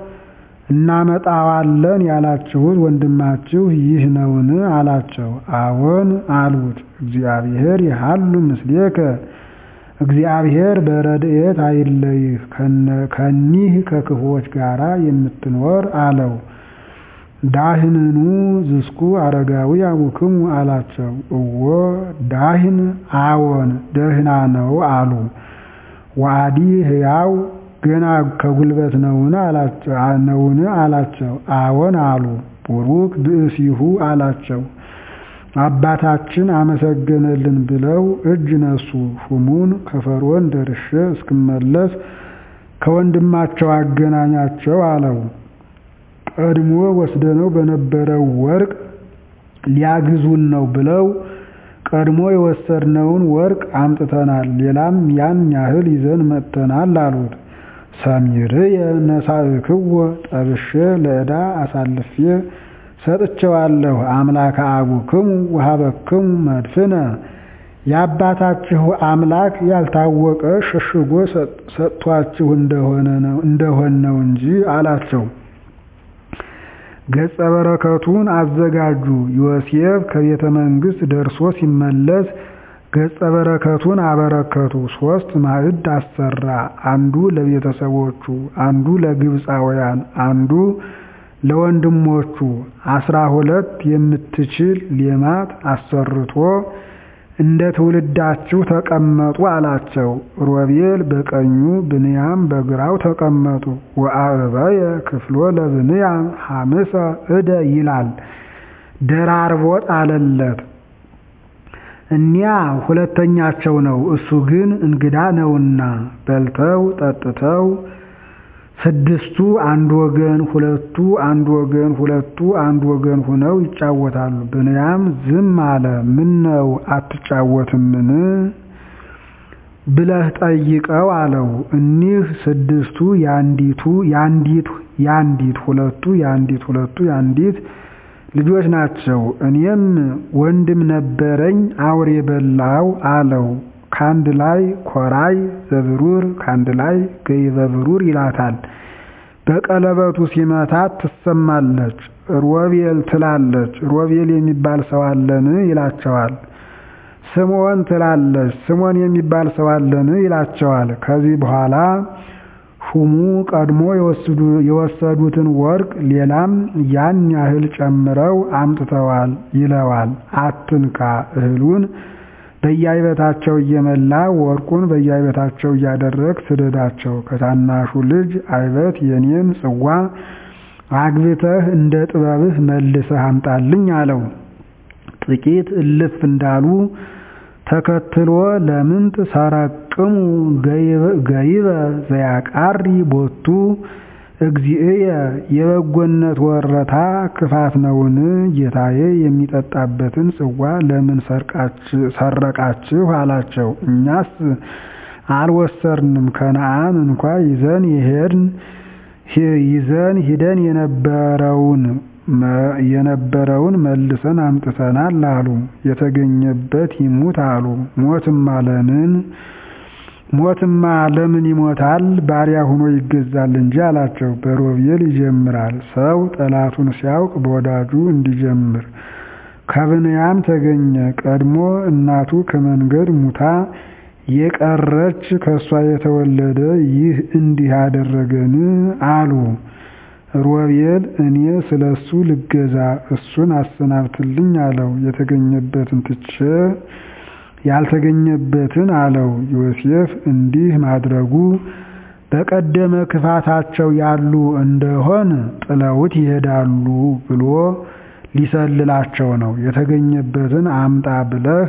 እናመጣዋለን ያላችሁት ወንድማችሁ ይህ ነውን? አላቸው። አዎን አሉት። እግዚአብሔር ይሃሉ ምስሌከ እግዚአብሔር በረድኤት አይለይህ ከኒህ ከክፉዎች ጋር የምትኖር አለው። ዳህንኑ ዝስኩ አረጋዊ አቡክሙ አላቸው። እወ ዳህን አዎን ደህና ነው አሉ። ዋዲ ሕያው ገና ከጉልበት ነውን አላቸው። አዎን አሉ። ቡሩክ ብእሲሁ አላቸው። አባታችን አመሰገነልን ብለው እጅ ነሱ። ሹሙን ከፈርዖን ደርሼ እስክመለስ ከወንድማቸው አገናኛቸው አለው። ቀድሞ ወስደነው በነበረው ወርቅ ሊያግዙን ነው ብለው ቀድሞ የወሰድነውን ወርቅ አምጥተናል፣ ሌላም ያን ያህል ይዘን መጥተናል አሉት። ሰሚርየ ነሳእክዎ ጠብሼ ለዕዳ አሳልፌ ሰጥቼዋለሁ። አምላከ አቡክሙ ወሀበክሙ መድፍነ የአባታችሁ አምላክ ያልታወቀ ሸሽጎ ሰጥቷችሁ እንደሆነ ነው እንጂ አላቸው። ገጸ በረከቱን አዘጋጁ። ዮሴፍ ከቤተ መንግሥት ደርሶ ሲመለስ ገጸ በረከቱን አበረከቱ። ሶስት ማዕድ አሰራ። አንዱ ለቤተሰቦቹ፣ አንዱ ለግብፃውያን፣ አንዱ ለወንድሞቹ አስራ ሁለት የምትችል ሌማት አሰርቶ እንደ ትውልዳችሁ ተቀመጡ አላቸው። ሮቤል በቀኙ ብንያም በግራው ተቀመጡ። ወአበየ ክፍሎ ለብንያም ሐምሰ እደ ይላል ደራርቦ ጣለለት። እኒያ ሁለተኛቸው ነው፣ እሱ ግን እንግዳ ነውና በልተው ጠጥተው ስድስቱ አንድ ወገን ሁለቱ አንድ ወገን ሁለቱ አንድ ወገን ሁነው ይጫወታሉ። ብንያም ዝም አለ። ምን ነው አትጫወትምን ብለህ ጠይቀው አለው። እኒህ ስድስቱ ያንዲቱ ያንዲት ያንዲት ሁለቱ ያንዲት ሁለቱ ያንዲት ልጆች ናቸው። እኔም ወንድም ነበረኝ አውሬ በላው አለው። ከአንድ ላይ ኮራይ ዘብሩር ከአንድ ላይ ገይበ ብሩር ይላታል። በቀለበቱ ሲመታት ትሰማለች። ሮቤል ትላለች። ሮቤል የሚባል ሰው አለን ይላቸዋል። ስምዖን ትላለች። ስምዖን የሚባል ሰው አለን ይላቸዋል። ከዚህ በኋላ ሹሙ ቀድሞ የወሰዱትን ወርቅ ሌላም ያን ያህል ጨምረው አምጥተዋል ይለዋል። አትንካ እህሉን በየአይበታቸው እየመላ ወርቁን በየአይበታቸው እያደረግ ስደዳቸው። ከታናሹ ልጅ አይበት የኔን ጽዋ አግብተህ እንደ ጥበብህ መልሰህ አምጣልኝ አለው። ጥቂት እልፍ እንዳሉ ተከትሎ ለምንት ሰረቅሙ ገይበ ዘያቃሪ ቦቱ እግዚእየ የበጎነት ወረታ ክፋት ነውን? ጌታዬ የሚጠጣበትን ጽዋ ለምን ሰረቃችሁ አላቸው። እኛስ አልወሰርንም ከነአን እንኳ ይዘን ይዘን ሂደን የነበረውን የነበረውን መልሰን አምጥተናል አሉ። የተገኘበት ይሙት አሉ። ሞትማ ለምን ሞትማ ለምን ይሞታል? ባሪያ ሆኖ ይገዛል እንጂ አላቸው። በሮቤል ይጀምራል። ሰው ጠላቱን ሲያውቅ በወዳጁ እንዲጀምር። ከብንያም ተገኘ። ቀድሞ እናቱ ከመንገድ ሙታ የቀረች ከእሷ የተወለደ ይህ እንዲህ አደረገን አሉ። ሮቤል እኔ ስለ እሱ ልገዛ እሱን አሰናብትልኝ አለው። የተገኘበትን ትቼ ያልተገኘበትን አለው። ዮሴፍ እንዲህ ማድረጉ በቀደመ ክፋታቸው ያሉ እንደሆን ጥለውት ይሄዳሉ ብሎ ሊሰልላቸው ነው። የተገኘበትን አምጣ ብለህ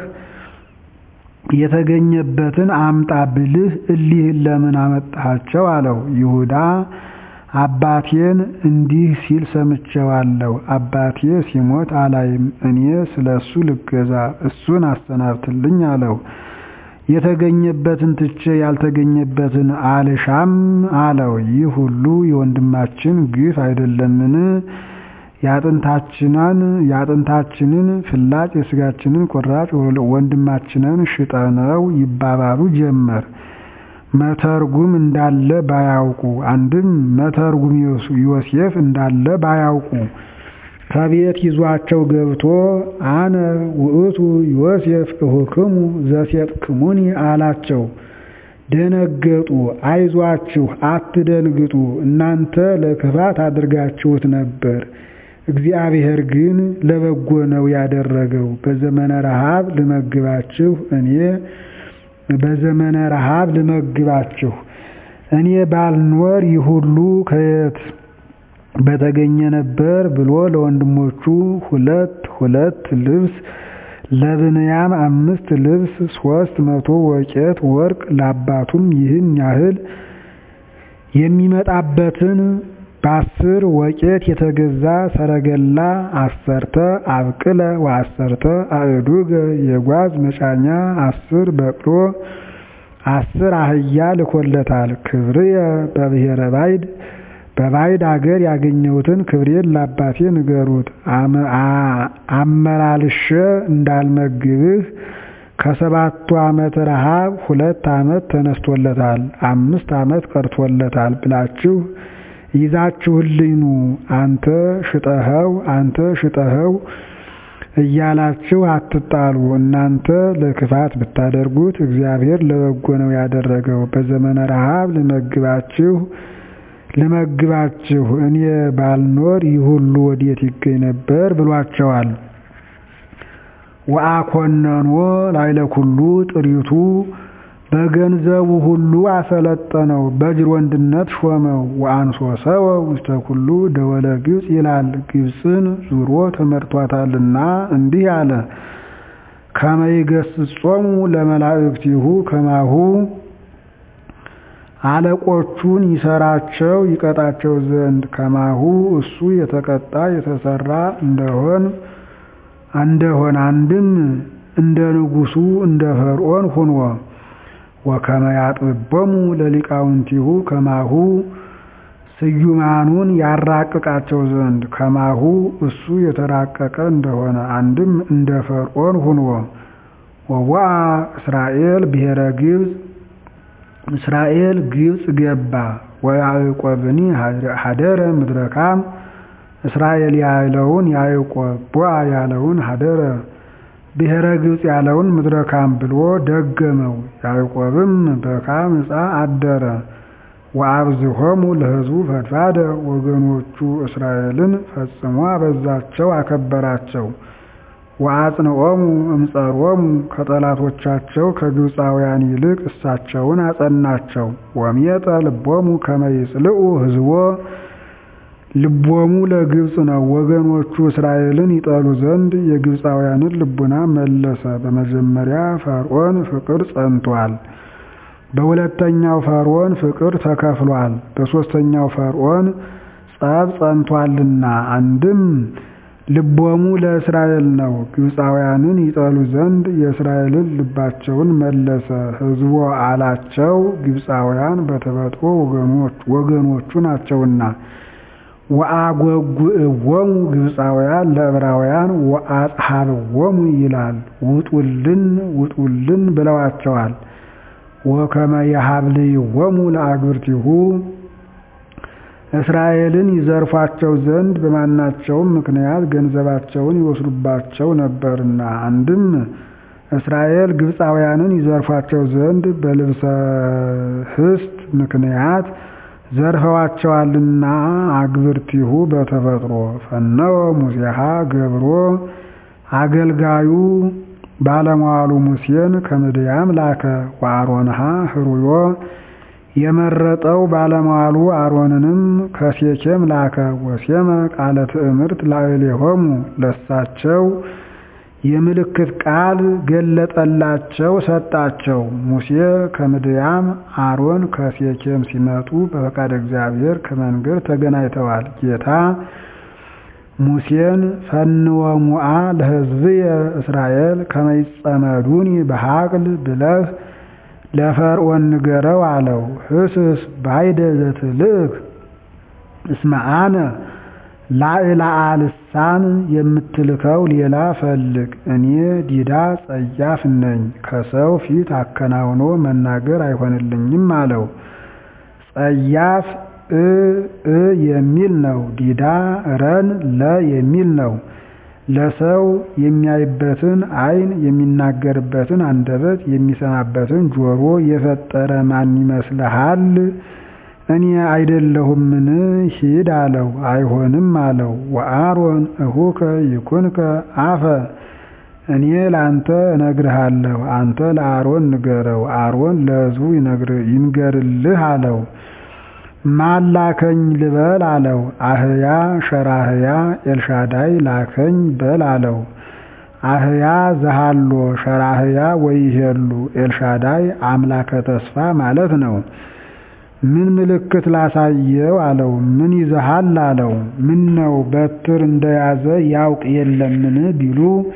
የተገኘበትን አምጣ ብልህ እሊህን ለምን አመጣሃቸው? አለው። ይሁዳ አባቴን እንዲህ ሲል ሰምቼዋለሁ። አባቴ ሲሞት አላይም። እኔ ስለ እሱ ልገዛ እሱን አሰናብትልኝ አለው። የተገኘበትን ትቼ ያልተገኘበትን አልሻም አለው። ይህ ሁሉ የወንድማችን ግፍ አይደለምን? የአጥንታችንን የአጥንታችንን ፍላጭ የስጋችንን ቁራጭ ወንድማችንን ሽጠነው ይባባሉ ጀመር። መተርጉም እንዳለ ባያውቁ አንድም መተርጉም ዮሴፍ እንዳለ ባያውቁ ከቤት ይዟቸው ገብቶ አነ ውእቱ ዮሴፍ እሁክሙ ዘሴጥክሙኒ አላቸው። ደነገጡ። አይዟችሁ አትደንግጡ፣ እናንተ ለክፋት አድርጋችሁት ነበር፣ እግዚአብሔር ግን ለበጎ ነው ያደረገው። በዘመነ ረሃብ ልመግባችሁ እኔ በዘመነ ረሃብ ልመግባችሁ እኔ ባልኖር ይህ ሁሉ ከየት በተገኘ ነበር ብሎ ለወንድሞቹ ሁለት ሁለት ልብስ ለብንያም አምስት ልብስ ሶስት መቶ ወቄት ወርቅ ለአባቱም ይህን ያህል የሚመጣበትን በአስር ወቄት የተገዛ ሰረገላ አሰርተ አብቅለ ወአሰርተ አእዱገ የጓዝ መጫኛ አስር በቅሎ አስር አህያ ልኮለታል። ክብርየ በብሔረ ባይድ በባይድ አገር ያገኘሁትን ክብሬን ለአባቴ ንገሩት። አመላልሼ እንዳልመግብህ ከሰባቱ ዓመት ረሃብ ሁለት ዓመት ተነስቶለታል፣ አምስት ዓመት ቀርቶለታል ብላችሁ ይዛችሁልኝ ኑ። አንተ ሽጠኸው አንተ ሽጠኸው እያላችሁ አትጣሉ። እናንተ ለክፋት ብታደርጉት እግዚአብሔር ለበጎ ነው ያደረገው። በዘመነ ረሃብ ልመግባችሁ ልመግባችሁ እኔ ባልኖር ይህ ሁሉ ወዴት ይገኝ ነበር ብሏቸዋል። ወአኮነኖ ላይለ ኩሉ ጥሪቱ በገንዘቡ ሁሉ አሰለጠነው፣ በጅር ወንድነት ሾመው። ወአንሶ ሰወ ውስተ ኩሉ ደወለ ግብፅ ይላል። ግብፅን ዙሮ ተመርቷታልና እንዲህ አለ። ከመ ይገሥጾሙ ለመላእክቲሁ ከማሁ አለቆቹን ይሰራቸው ይቀጣቸው ዘንድ ከማሁ እሱ የተቀጣ የተሰራ እንደሆን እንደሆን አንድም እንደ ንጉሱ እንደ ፈርዖን ሁኖ ወከመ ያጥብቦሙ ለሊቃውንቲሁ ከማሁ ስዩማኑን ያራቅቃቸው ዘንድ ከማሁ እሱ የተራቀቀ እንደሆነ አንድም እንደ ፈርዖን ሁኖ ወዋ እስራኤል ብሔረ ግብፅ እስራኤል ግብፅ ገባ። ወያዕቆብኒ ሀደረ ምድረካም እስራኤል ያለውን ያዕቆብ ቦአ ያለውን ሀደረ ብሔረ ግብፅ ያለውን ምድረካም ብሎ ደገመው። ያዕቆብም በካም ዕፃ አደረ። ወአብዝሆሙ ለሕዝቡ ፈድፋደ ወገኖቹ እስራኤልን ፈጽሞ አበዛቸው አከበራቸው። ወአጽንዖሙ እምጸሮሙ ከጠላቶቻቸው ከግብፃውያን ይልቅ እሳቸውን አጸናቸው። ወሜጠ ልቦሙ ከመ ይጽልኡ ሕዝቦ ልቦሙ ለግብፅ ነው። ወገኖቹ እስራኤልን ይጠሉ ዘንድ የግብፃውያንን ልቡና መለሰ። በመጀመሪያ ፈርዖን ፍቅር ጸንቷል። በሁለተኛው ፈርዖን ፍቅር ተከፍሏል። በሦስተኛው ፈርዖን ጸብ ጸንቷልና አንድም ልቦሙ ለእስራኤል ነው። ግብፃውያንን ይጠሉ ዘንድ የእስራኤልን ልባቸውን መለሰ። ሕዝቦ አላቸው ግብፃውያን በተፈጥሮ ወገኖቹ ናቸውና። ወአጐጉዕዎሙ ግብፃውያን ለዕብራውያን ወአጽሐብዎሙ ይላል። ውጡልን ውጡልን ብለዋቸዋል። ወከመ የሀብልይዎሙ ለአግብርቲሁ እስራኤልን ይዘርፏቸው ዘንድ በማናቸውም ምክንያት ገንዘባቸውን ይወስዱባቸው ነበርና። አንድም እስራኤል ግብፃውያንን ይዘርፏቸው ዘንድ በልብሰ ህስት ምክንያት ዘርፈዋቸዋልና። አግብርቲሁ በተፈጥሮ ፈነወ ሙሴሃ ገብሮ አገልጋዩ ባለሟሉ ሙሴን ከምድያም ላከ። ወአሮንሃ ህሩዮ የመረጠው ባለሟሉ አሮንንም ከሴኬም ላከ። ወሴመ ቃለ ትእምርት ላዕሌሆሙ ለሳቸው የምልክት ቃል ገለጠላቸው ሰጣቸው። ሙሴ ከምድያም አሮን ከሴኬም ሲመጡ በፈቃድ እግዚአብሔር ከመንገድ ተገናኝተዋል። ጌታ ሙሴን ፈንወ ሙአ ለሕዝብየ እስራኤል ከመ ይጸመዱኒ በሐቅል ብለህ ለፈርዖን ንገረው አለው። ህስስ ባይደ ዘትልእክ እስመ አነ ላዕላአ ልሳን የምትልከው ሌላ ፈልግ፣ እኔ ዲዳ ጸያፍ ነኝ፣ ከሰው ፊት አከናውኖ መናገር አይሆንልኝም አለው። ጸያፍ እ እ የሚል ነው። ዲዳ ረን ለ የሚል ነው። ለሰው የሚያይበትን ዓይን የሚናገርበትን አንደበት የሚሰማበትን ጆሮ የፈጠረ ማን ይመስልሃል? እኔ አይደለሁምን? ሂድ አለው። አይሆንም አለው። ወአሮን እሁከ ይኩንከ አፈ እኔ ለአንተ እነግርሃለሁ፣ አንተ ለአሮን ንገረው፣ አሮን ለሕዝቡ ይንገርልህ አለው። ማን ላከኝ ልበል አለው። አህያ ሸራህያ ኤልሻዳይ ላከኝ በል አለው። አህያ ዘሃሎ ሸራህያ ወይሄሉ ኤልሻዳይ አምላከ ተስፋ ማለት ነው። ምን ምልክት ላሳየው አለው። ምን ይዘሃል አለው። ምን ነው በትር እንደያዘ ያውቅ የለምን ቢሉ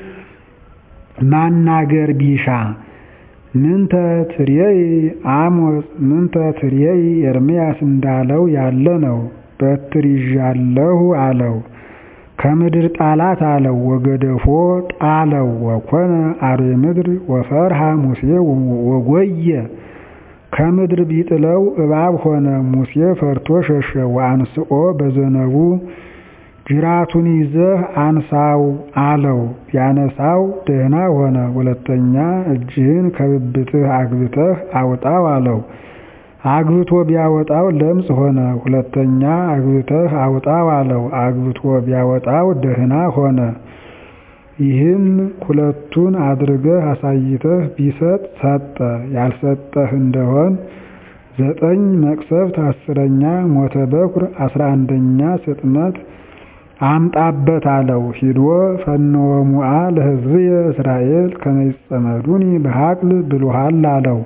ማናገር ቢሻ ምንተ ትርየይ አሞጽ ምንተ ትርየይ ኤርምያስ እንዳለው ያለ ነው። በትር ይዣለሁ አለው። ከምድር ጣላት አለው። ወገደፎ ጣለው ወኮነ አርዌ ምድር ወፈርሃ ሙሴ ወጎየ ከምድር ቢጥለው እባብ ሆነ። ሙሴ ፈርቶ ሸሸ። ወአንስኦ በዘነቡ ጅራቱን ይዘህ አንሳው አለው። ቢያነሳው ደህና ሆነ። ሁለተኛ እጅህን ከብብትህ አግብተህ አውጣው አለው። አግብቶ ቢያወጣው ለምጽ ሆነ። ሁለተኛ አግብተህ አውጣው አለው። አግብቶ ቢያወጣው ደህና ሆነ። ይህም ሁለቱን አድርገህ አሳይተህ ቢሰጥ ሰጠ። ያልሰጠህ እንደሆን ዘጠኝ መቅሰፍት፣ አስረኛ ሞተ በኩር፣ አስራ አንደኛ ስጥመት አምጣበት አለው። ሂዶ ፈንወ ሙአ ለሕዝብየ እስራኤል ከመ ይጸመዱኒ በሐቅል ብሎሃል አለው።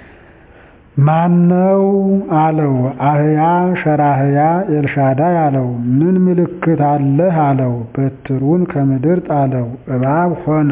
ማነው አለው። አህያ ሸራህያ ኤልሻዳይ አለው። ምን ምልክት አለህ አለው። በትሩን ከምድር ጣለው፣ እባብ ሆነ።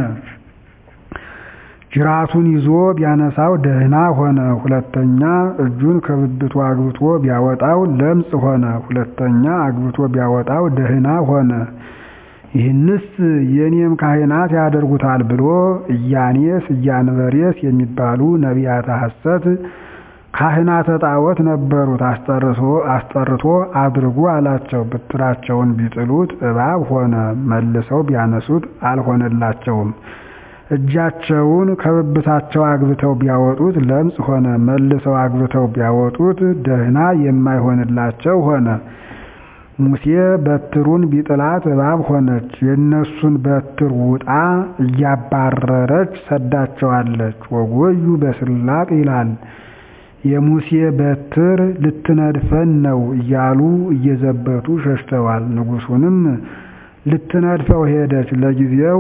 ጅራቱን ይዞ ቢያነሳው ደህና ሆነ። ሁለተኛ እጁን ከብብቱ አግብቶ ቢያወጣው ለምጽ ሆነ። ሁለተኛ አግብቶ ቢያወጣው ደህና ሆነ። ይህንስ የኔም ካህናት ያደርጉታል ብሎ ኢያኔስ ኢያንበሬስ የሚባሉ ነቢያተ ሐሰት ካህናተ ጣዖት ነበሩት። አስጠርቶ አድርጉ አላቸው። ብትራቸውን ቢጥሉት እባብ ሆነ። መልሰው ቢያነሱት አልሆነላቸውም። እጃቸውን ከብብታቸው አግብተው ቢያወጡት ለምጽ ሆነ። መልሰው አግብተው ቢያወጡት ደህና የማይሆንላቸው ሆነ። ሙሴ በትሩን ቢጥላት እባብ ሆነች። የእነሱን በትር ውጣ እያባረረች ሰዳቸዋለች። ወጎዩ በስላቅ ይላል። የሙሴ በትር ልትነድፈን ነው እያሉ እየዘበቱ ሸሽተዋል። ንጉሡንም ልትነድፈው ሄደች። ለጊዜው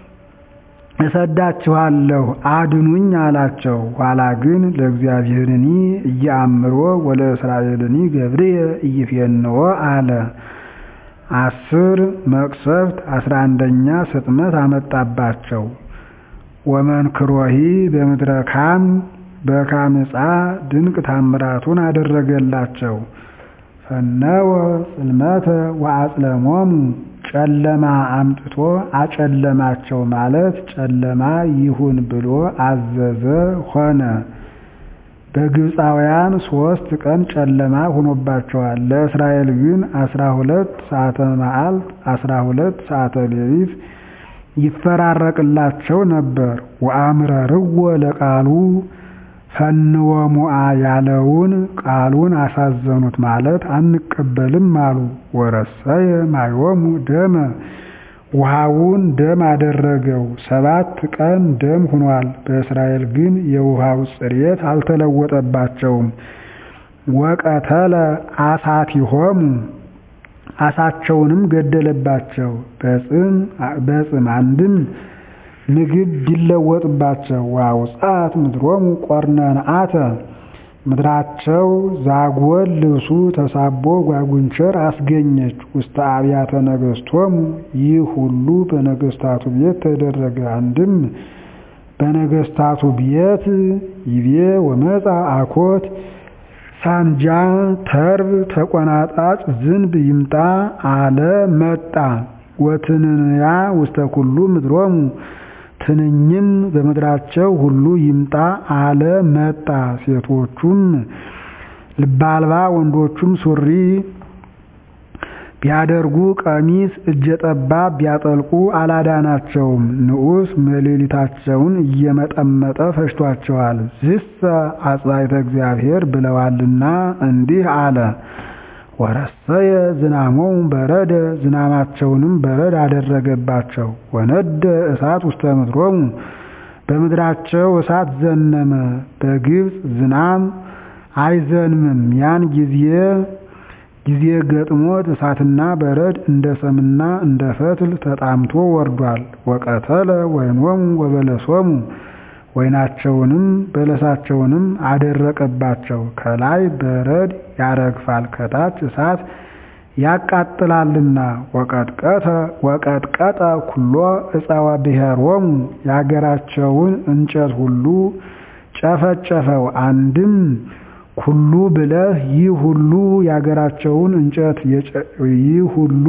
እሰዳችኋለሁ አድኑኝ አላቸው። ኋላ ግን ለእግዚአብሔርኒ እየአምሮ ወለእስራኤልኒ ገብርየ ኢይፌንዎ አለ። አስር መቅሰፍት አስራ አንደኛ ስጥመት አመጣባቸው። ወመንክሮሂ በምድረ ካም በካም ዕፃ ድንቅ ታምራቱን አደረገላቸው። ፈነወ ጽልመተ ወአጽለሞሙ ጨለማ አምጥቶ አጨለማቸው ማለት ጨለማ ይሁን ብሎ አዘዘ ሆነ። በግብፃውያን ሶስት ቀን ጨለማ ሆኖባቸዋል። ለእስራኤል ግን አስራ ሁለት ሰዓተ መዓልት አስራ ሁለት ሰዓተ ሌሊት ይፈራረቅላቸው ነበር። ወአምረርዎ ለቃሉ ፈንወ ሙአ ያለውን ቃሉን አሳዘኑት ማለት አንቀበልም አሉ። ወረሰየ ማዮሙ ደመ ውሃውን ደም አደረገው። ሰባት ቀን ደም ሆኗል። በእስራኤል ግን የውሃው ጽሬት አልተለወጠባቸውም። ወቀተለ አሳቲሆሙ አሳቸውንም ገደለባቸው። በጽም አንድም ምግብ ቢለወጥባቸው ዋውጻት ምድሮሙ ቆርነንአተ ምድራቸው ዛጎል ልብሱ ተሳቦ ጓጉንቸር አስገኘች። ውስተ አብያተ ነገሥቶሙ ይህ ሁሉ በነገሥታቱ ቤት ተደረገ። አንድም በነገሥታቱ ቤት ይቤ ወመፃ አኮት ሳንጃ ተርብ ተቆናጣጭ ዝንብ ይምጣ አለ መጣ። ወትንንያ ውስተ ኩሉ ምድሮሙ ትንኝም በምድራቸው ሁሉ ይምጣ አለ መጣ። ሴቶቹም ልበ አልባ ወንዶቹም ሱሪ ቢያደርጉ ቀሚስ እጀ ጠባብ ቢያጠልቁ አላዳናቸውም። ንዑስ መሌሊታቸውን እየመጠመጠ ፈጅቷቸዋል። ዝሰ አጽባይተ እግዚአብሔር ብለዋልና እንዲህ አለ። ወረሰየ ዝናሞሙ በረደ ዝናማቸውንም በረድ አደረገባቸው። ወነደ እሳት ውስተ ምድሮሙ በምድራቸው እሳት ዘነመ። በግብፅ ዝናም አይዘንምም። ያን ጊዜ ጊዜ ገጥሞት እሳትና በረድ እንደ ሰምና እንደ ፈትል ተጣምቶ ወርዷል። ወቀተለ ወይኖሙ ወበለሶሙ ወይናቸውንም በለሳቸውንም አደረቀባቸው። ከላይ በረድ ያረግፋል፣ ከታች እሳት ያቃጥላልና። ወቀጥቀጠ ኩሎ ዕፀወ ብሔሮሙ የአገራቸውን እንጨት ሁሉ ጨፈጨፈው። አንድም ኩሉ ብለህ ይህ ሁሉ የአገራቸውን እንጨት ይህ ሁሉ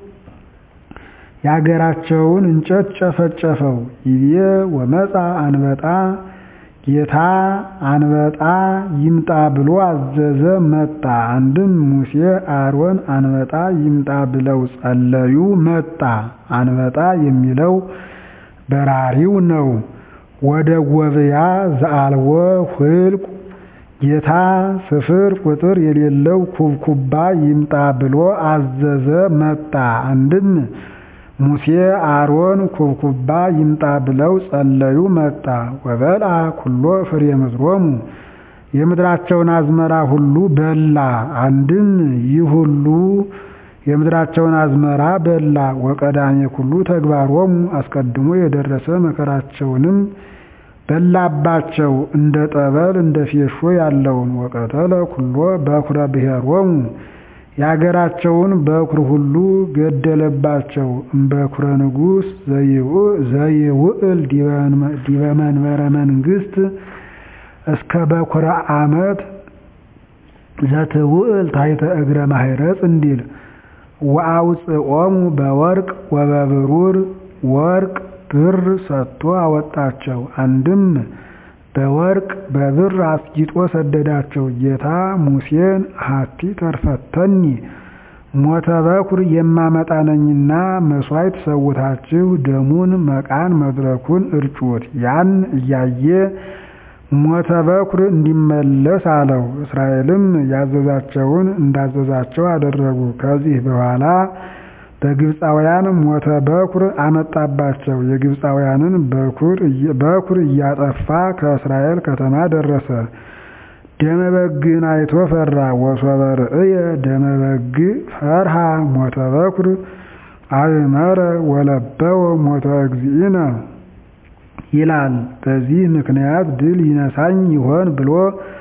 የአገራቸውን እንጨት ጨፈጨፈው። ይቤ ወመፃ አንበጣ ጌታ አንበጣ ይምጣ ብሎ አዘዘ መጣ። አንድም ሙሴ አሮን አንበጣ ይምጣ ብለው ጸለዩ መጣ። አንበጣ የሚለው በራሪው ነው። ወደ ጎብያ ዘአልወ ሁልቁ ጌታ ስፍር ቁጥር የሌለው ኩብኩባ ይምጣ ብሎ አዘዘ መጣ። አንድም ሙሴ አሮን ኩብኩባ ይምጣ ብለው ጸለዩ መጣ። ወበልዓ ኩሎ ፍሬ ምድሮሙ የምድራቸውን አዝመራ ሁሉ በላ። አንድም ይህ ሁሉ የምድራቸውን አዝመራ በላ። ወቀዳሜ ኩሉ ተግባሮሙ አስቀድሞ የደረሰ መከራቸውንም በላባቸው እንደ ጠበል እንደ ፌሾ ያለውን። ወቀተለ ኩሎ በኩረ ብሔሮሙ የአገራቸውን በኩር ሁሉ ገደለባቸው። እምበኩረ ንጉሥ ዘይውዕል ዲበ መንበረ መንግሥት እስከ በኩረ ዓመት ዘትውዕል ታሕተ እግረ ማሕረጽ እንዲል ወአውፅኦሙ በወርቅ ወበብሩር ወርቅ ብር ሰጥቶ አወጣቸው። አንድም በወርቅ በብር አስጊጦ ሰደዳቸው። ጌታ ሙሴን ሀቲ ተርፈተኒ ሞተ በኩር የማመጣ ነኝና መሥዋዕት ሰውታችሁ ደሙን መቃን መድረኩን እርጩት። ያን እያየ ሞተ በኩር እንዲመለስ አለው። እስራኤልም ያዘዛቸውን እንዳዘዛቸው አደረጉ። ከዚህ በኋላ በግብፃውያን ሞተ በኩር አመጣባቸው። የግብፃውያንን በኩር እያጠፋ ከእስራኤል ከተማ ደረሰ። ደመ በግን አይቶ ፈራ። ወሶበ ርእየ ደመ በግ ፈርሃ ሞተ በኩር አእመረ ወለበወ ሞተ እግዚእነ ይላል። በዚህ ምክንያት ድል ይነሳኝ ይሆን ብሎ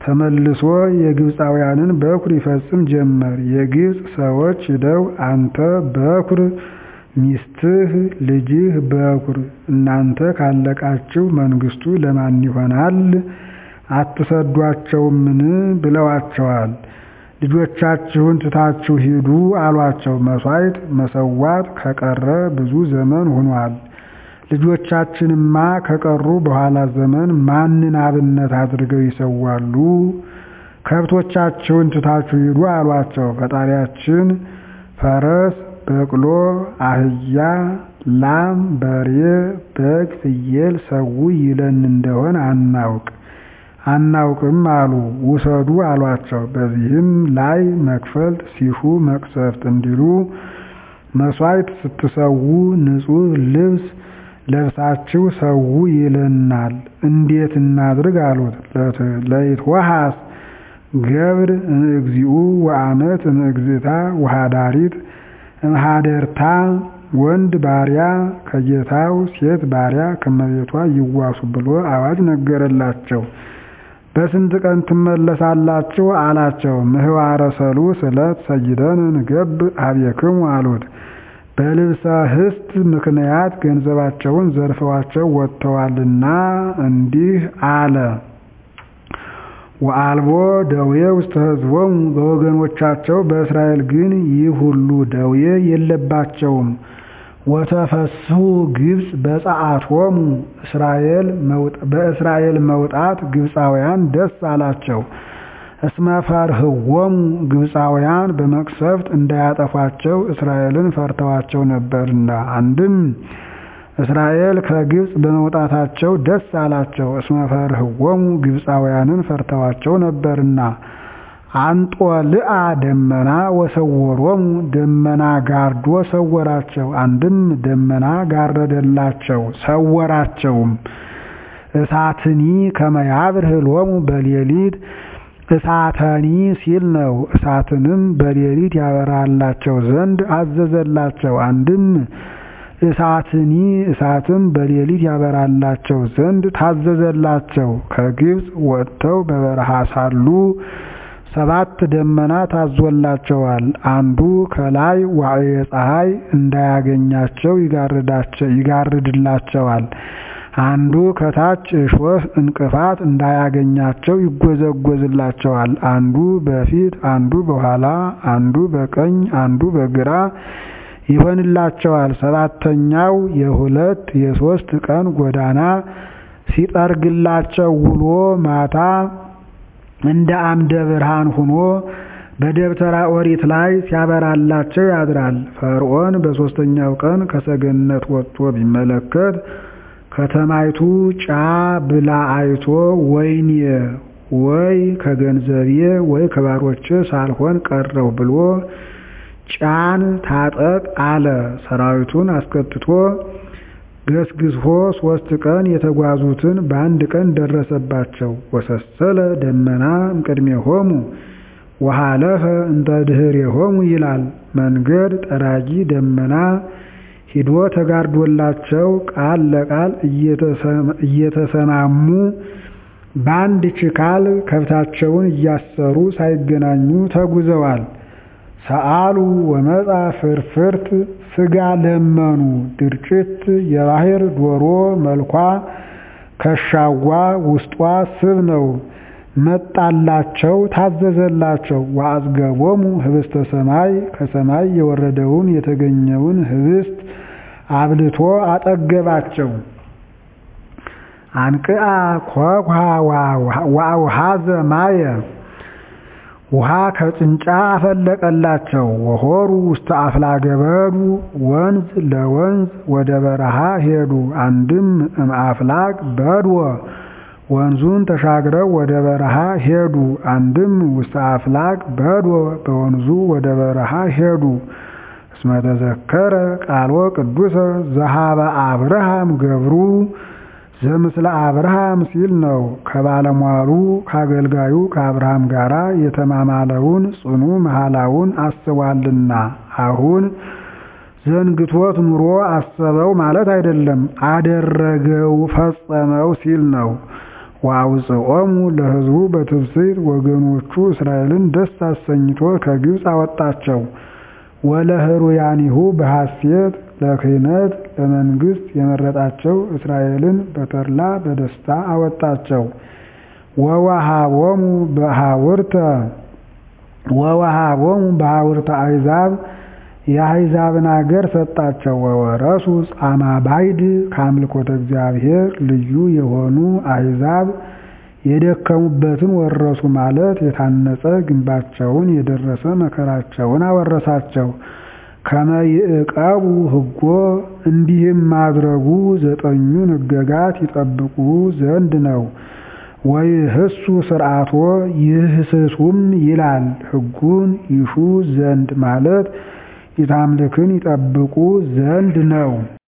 ተመልሶ የግብፃውያንን በኩር ይፈጽም ጀመር። የግብፅ ሰዎች ሂደው አንተ በኩር ሚስትህ ልጅህ በኩር እናንተ ካለቃችሁ መንግስቱ ለማን ይሆናል? አትሰዷቸውምን? ብለዋቸዋል። ልጆቻችሁን ትታችሁ ሂዱ አሏቸው። መሥዋዕት መሰዋት ከቀረ ብዙ ዘመን ሆኗል። ልጆቻችንማ ከቀሩ በኋላ ዘመን ማንን አብነት አድርገው ይሰዋሉ? ከብቶቻችሁን ትታችሁ ሂዱ አሏቸው። ፈጣሪያችን ፈረስ በቅሎ፣ አህያ፣ ላም፣ በሬ፣ በግ፣ ፍየል ሰው ይለን እንደሆን አናውቅ አናውቅም አሉ። ውሰዱ አሏቸው። በዚህም ላይ መክፈልት ሲሹ መቅሰፍት እንዲሉ መሥዋዕት ስትሰዉ ንጹሕ ልብስ ለብሳችሁ ሰው ይለናል፣ እንዴት እናድርግ አሉት። ለይትወሃስ ገብር እምእግዚኡ ወአመት እምእግዝእታ ወሃዳሪት እምሃደርታ ወንድ ባሪያ ከጌታው ሴት ባሪያ ከመቤቷ ይዋሱ ብሎ አዋጅ ነገረላቸው። በስንት ቀን ትመለሳላችሁ አላቸው። ምህዋረ ሰሉስ ዕለት ሰይደን ንገብ ኀቤክሙ አሉት። በልብሰ ህስት ምክንያት ገንዘባቸውን ዘርፈዋቸው ወጥተዋልና እንዲህ አለ። ወአልቦ ደዌ ውስተ ሕዝቦሙ በወገኖቻቸው በእስራኤል ግን ይህ ሁሉ ደዌ የለባቸውም። ወተፈስሑ ግብፅ በፀዓቶሙ በእስራኤል መውጣት ግብፃውያን ደስ አላቸው። እስመ ፈርህዎሙ ግብፃውያን በመቅሰፍት እንዳያጠፏቸው እስራኤልን ፈርተዋቸው ነበርና። አንድም እስራኤል ከግብፅ በመውጣታቸው ደስ አላቸው። እስመ ፈርህዎሙ ግብፃውያንን ፈርተዋቸው ነበርና። አንጦልአ ደመና ወሰወሮሙ ደመና ጋርዶ ሰወራቸው። አንድም ደመና ጋረደላቸው ሰወራቸውም። እሳትኒ ከመያብርህ ሎሙ በሌሊት እሳተኒ ሲል ነው። እሳትንም በሌሊት ያበራላቸው ዘንድ አዘዘላቸው። አንድም እሳትኒ እሳትም በሌሊት ያበራላቸው ዘንድ ታዘዘላቸው። ከግብፅ ወጥተው በበረሃ ሳሉ ሰባት ደመና ታዞላቸዋል። አንዱ ከላይ ዋዕየ ፀሐይ እንዳያገኛቸው ይጋርድላቸዋል። አንዱ ከታች እሾህ እንቅፋት እንዳያገኛቸው ይጎዘጎዝላቸዋል። አንዱ በፊት አንዱ በኋላ አንዱ በቀኝ አንዱ በግራ ይሆንላቸዋል። ሰባተኛው የሁለት የሶስት ቀን ጎዳና ሲጠርግላቸው ውሎ ማታ እንደ አምደ ብርሃን ሆኖ በደብተራ ኦሪት ላይ ሲያበራላቸው ያድራል። ፈርዖን በሦስተኛው ቀን ከሰገነት ወጥቶ ቢመለከት ከተማይቱ ጫ ብላ አይቶ ወይኔ ወይ ከገንዘቤ ወይ ከባሮቼ ሳልሆን ቀረው ብሎ ጫን ታጠቅ አለ። ሰራዊቱን አስከትቶ ገስግሶ ሶስት ቀን የተጓዙትን በአንድ ቀን ደረሰባቸው። ወሰሰለ ደመና እምቅድሜሆሙ ወሃለፈ እንተ ድኅሬሆሙ ይላል። መንገድ ጠራጊ ደመና ሂዶ ተጋርዶላቸው ቃል ለቃል እየተሰማሙ በአንድ ችካል ከብታቸውን እያሰሩ ሳይገናኙ ተጉዘዋል። ሰአሉ ወመጣ ፍርፍርት ስጋ ለመኑ ድርጭት የባህር ዶሮ መልኳ ከሻዋ ውስጧ ስብ ነው መጣላቸው ታዘዘላቸው። ወአጽገቦሙ ህብስተ ሰማይ ከሰማይ የወረደውን የተገኘውን ህብስት አብልቶ አጠገባቸው። አንቅአ ኮኩሃ ወአውሃዘ ማየ ውሃ ከጭንጫ አፈለቀላቸው። ወሆሩ ውስተ አፍላገ በዱ ወንዝ ለወንዝ ወደ በረሃ ሄዱ። አንድም እምአፍላግ በድወ ወንዙን ተሻግረው ወደ በረሃ ሄዱ። አንድም ውስተ አፍላግ በድወ በወንዙ ወደ በረሃ ሄዱ። እስመ ተዘከረ ቃልዎ ቅዱሰ ዘሃበ አብርሃም ገብሩ ዘምስለ አብርሃም ሲል ነው። ከባለሟሉ ከአገልጋዩ ከአብርሃም ጋር የተማማለውን ጽኑ መሐላውን አስቧልና። አሁን ዘንግቶት ኑሮ አሰበው ማለት አይደለም፣ አደረገው ፈጸመው ሲል ነው። ወአውፅኦሙ ለሕዝቡ በትፍስሕት ወገኖቹ እስራኤልን ደስ አሰኝቶ ከግብፅ አወጣቸው። ወለህሩያኒሁ በሐሴት ለክህነት ለመንግሥት የመረጣቸው እስራኤልን በተድላ በደስታ አወጣቸው። ወወሃቦሙ በሐውርተ ወወሃቦሙ በሐውርተ አሕዛብ የአሕዛብን አገር ሰጣቸው። ወወረሱ ጻማ ባይድ ከአምልኮተ እግዚአብሔር ልዩ የሆኑ አሕዛብ የደከሙበትን ወረሱ ማለት የታነጸ ግንባቸውን የደረሰ መከራቸውን አወረሳቸው። ከመ ይዕቀቡ ሕጎ እንዲህም ማድረጉ ዘጠኙን ሕገጋት ይጠብቁ ዘንድ ነው። ወይህሱ ስርዓቶ ይህስሱም ይላል ሕጉን ይሹ ዘንድ ማለት ኢታምልክን ይጠብቁ ዘንድ ነው።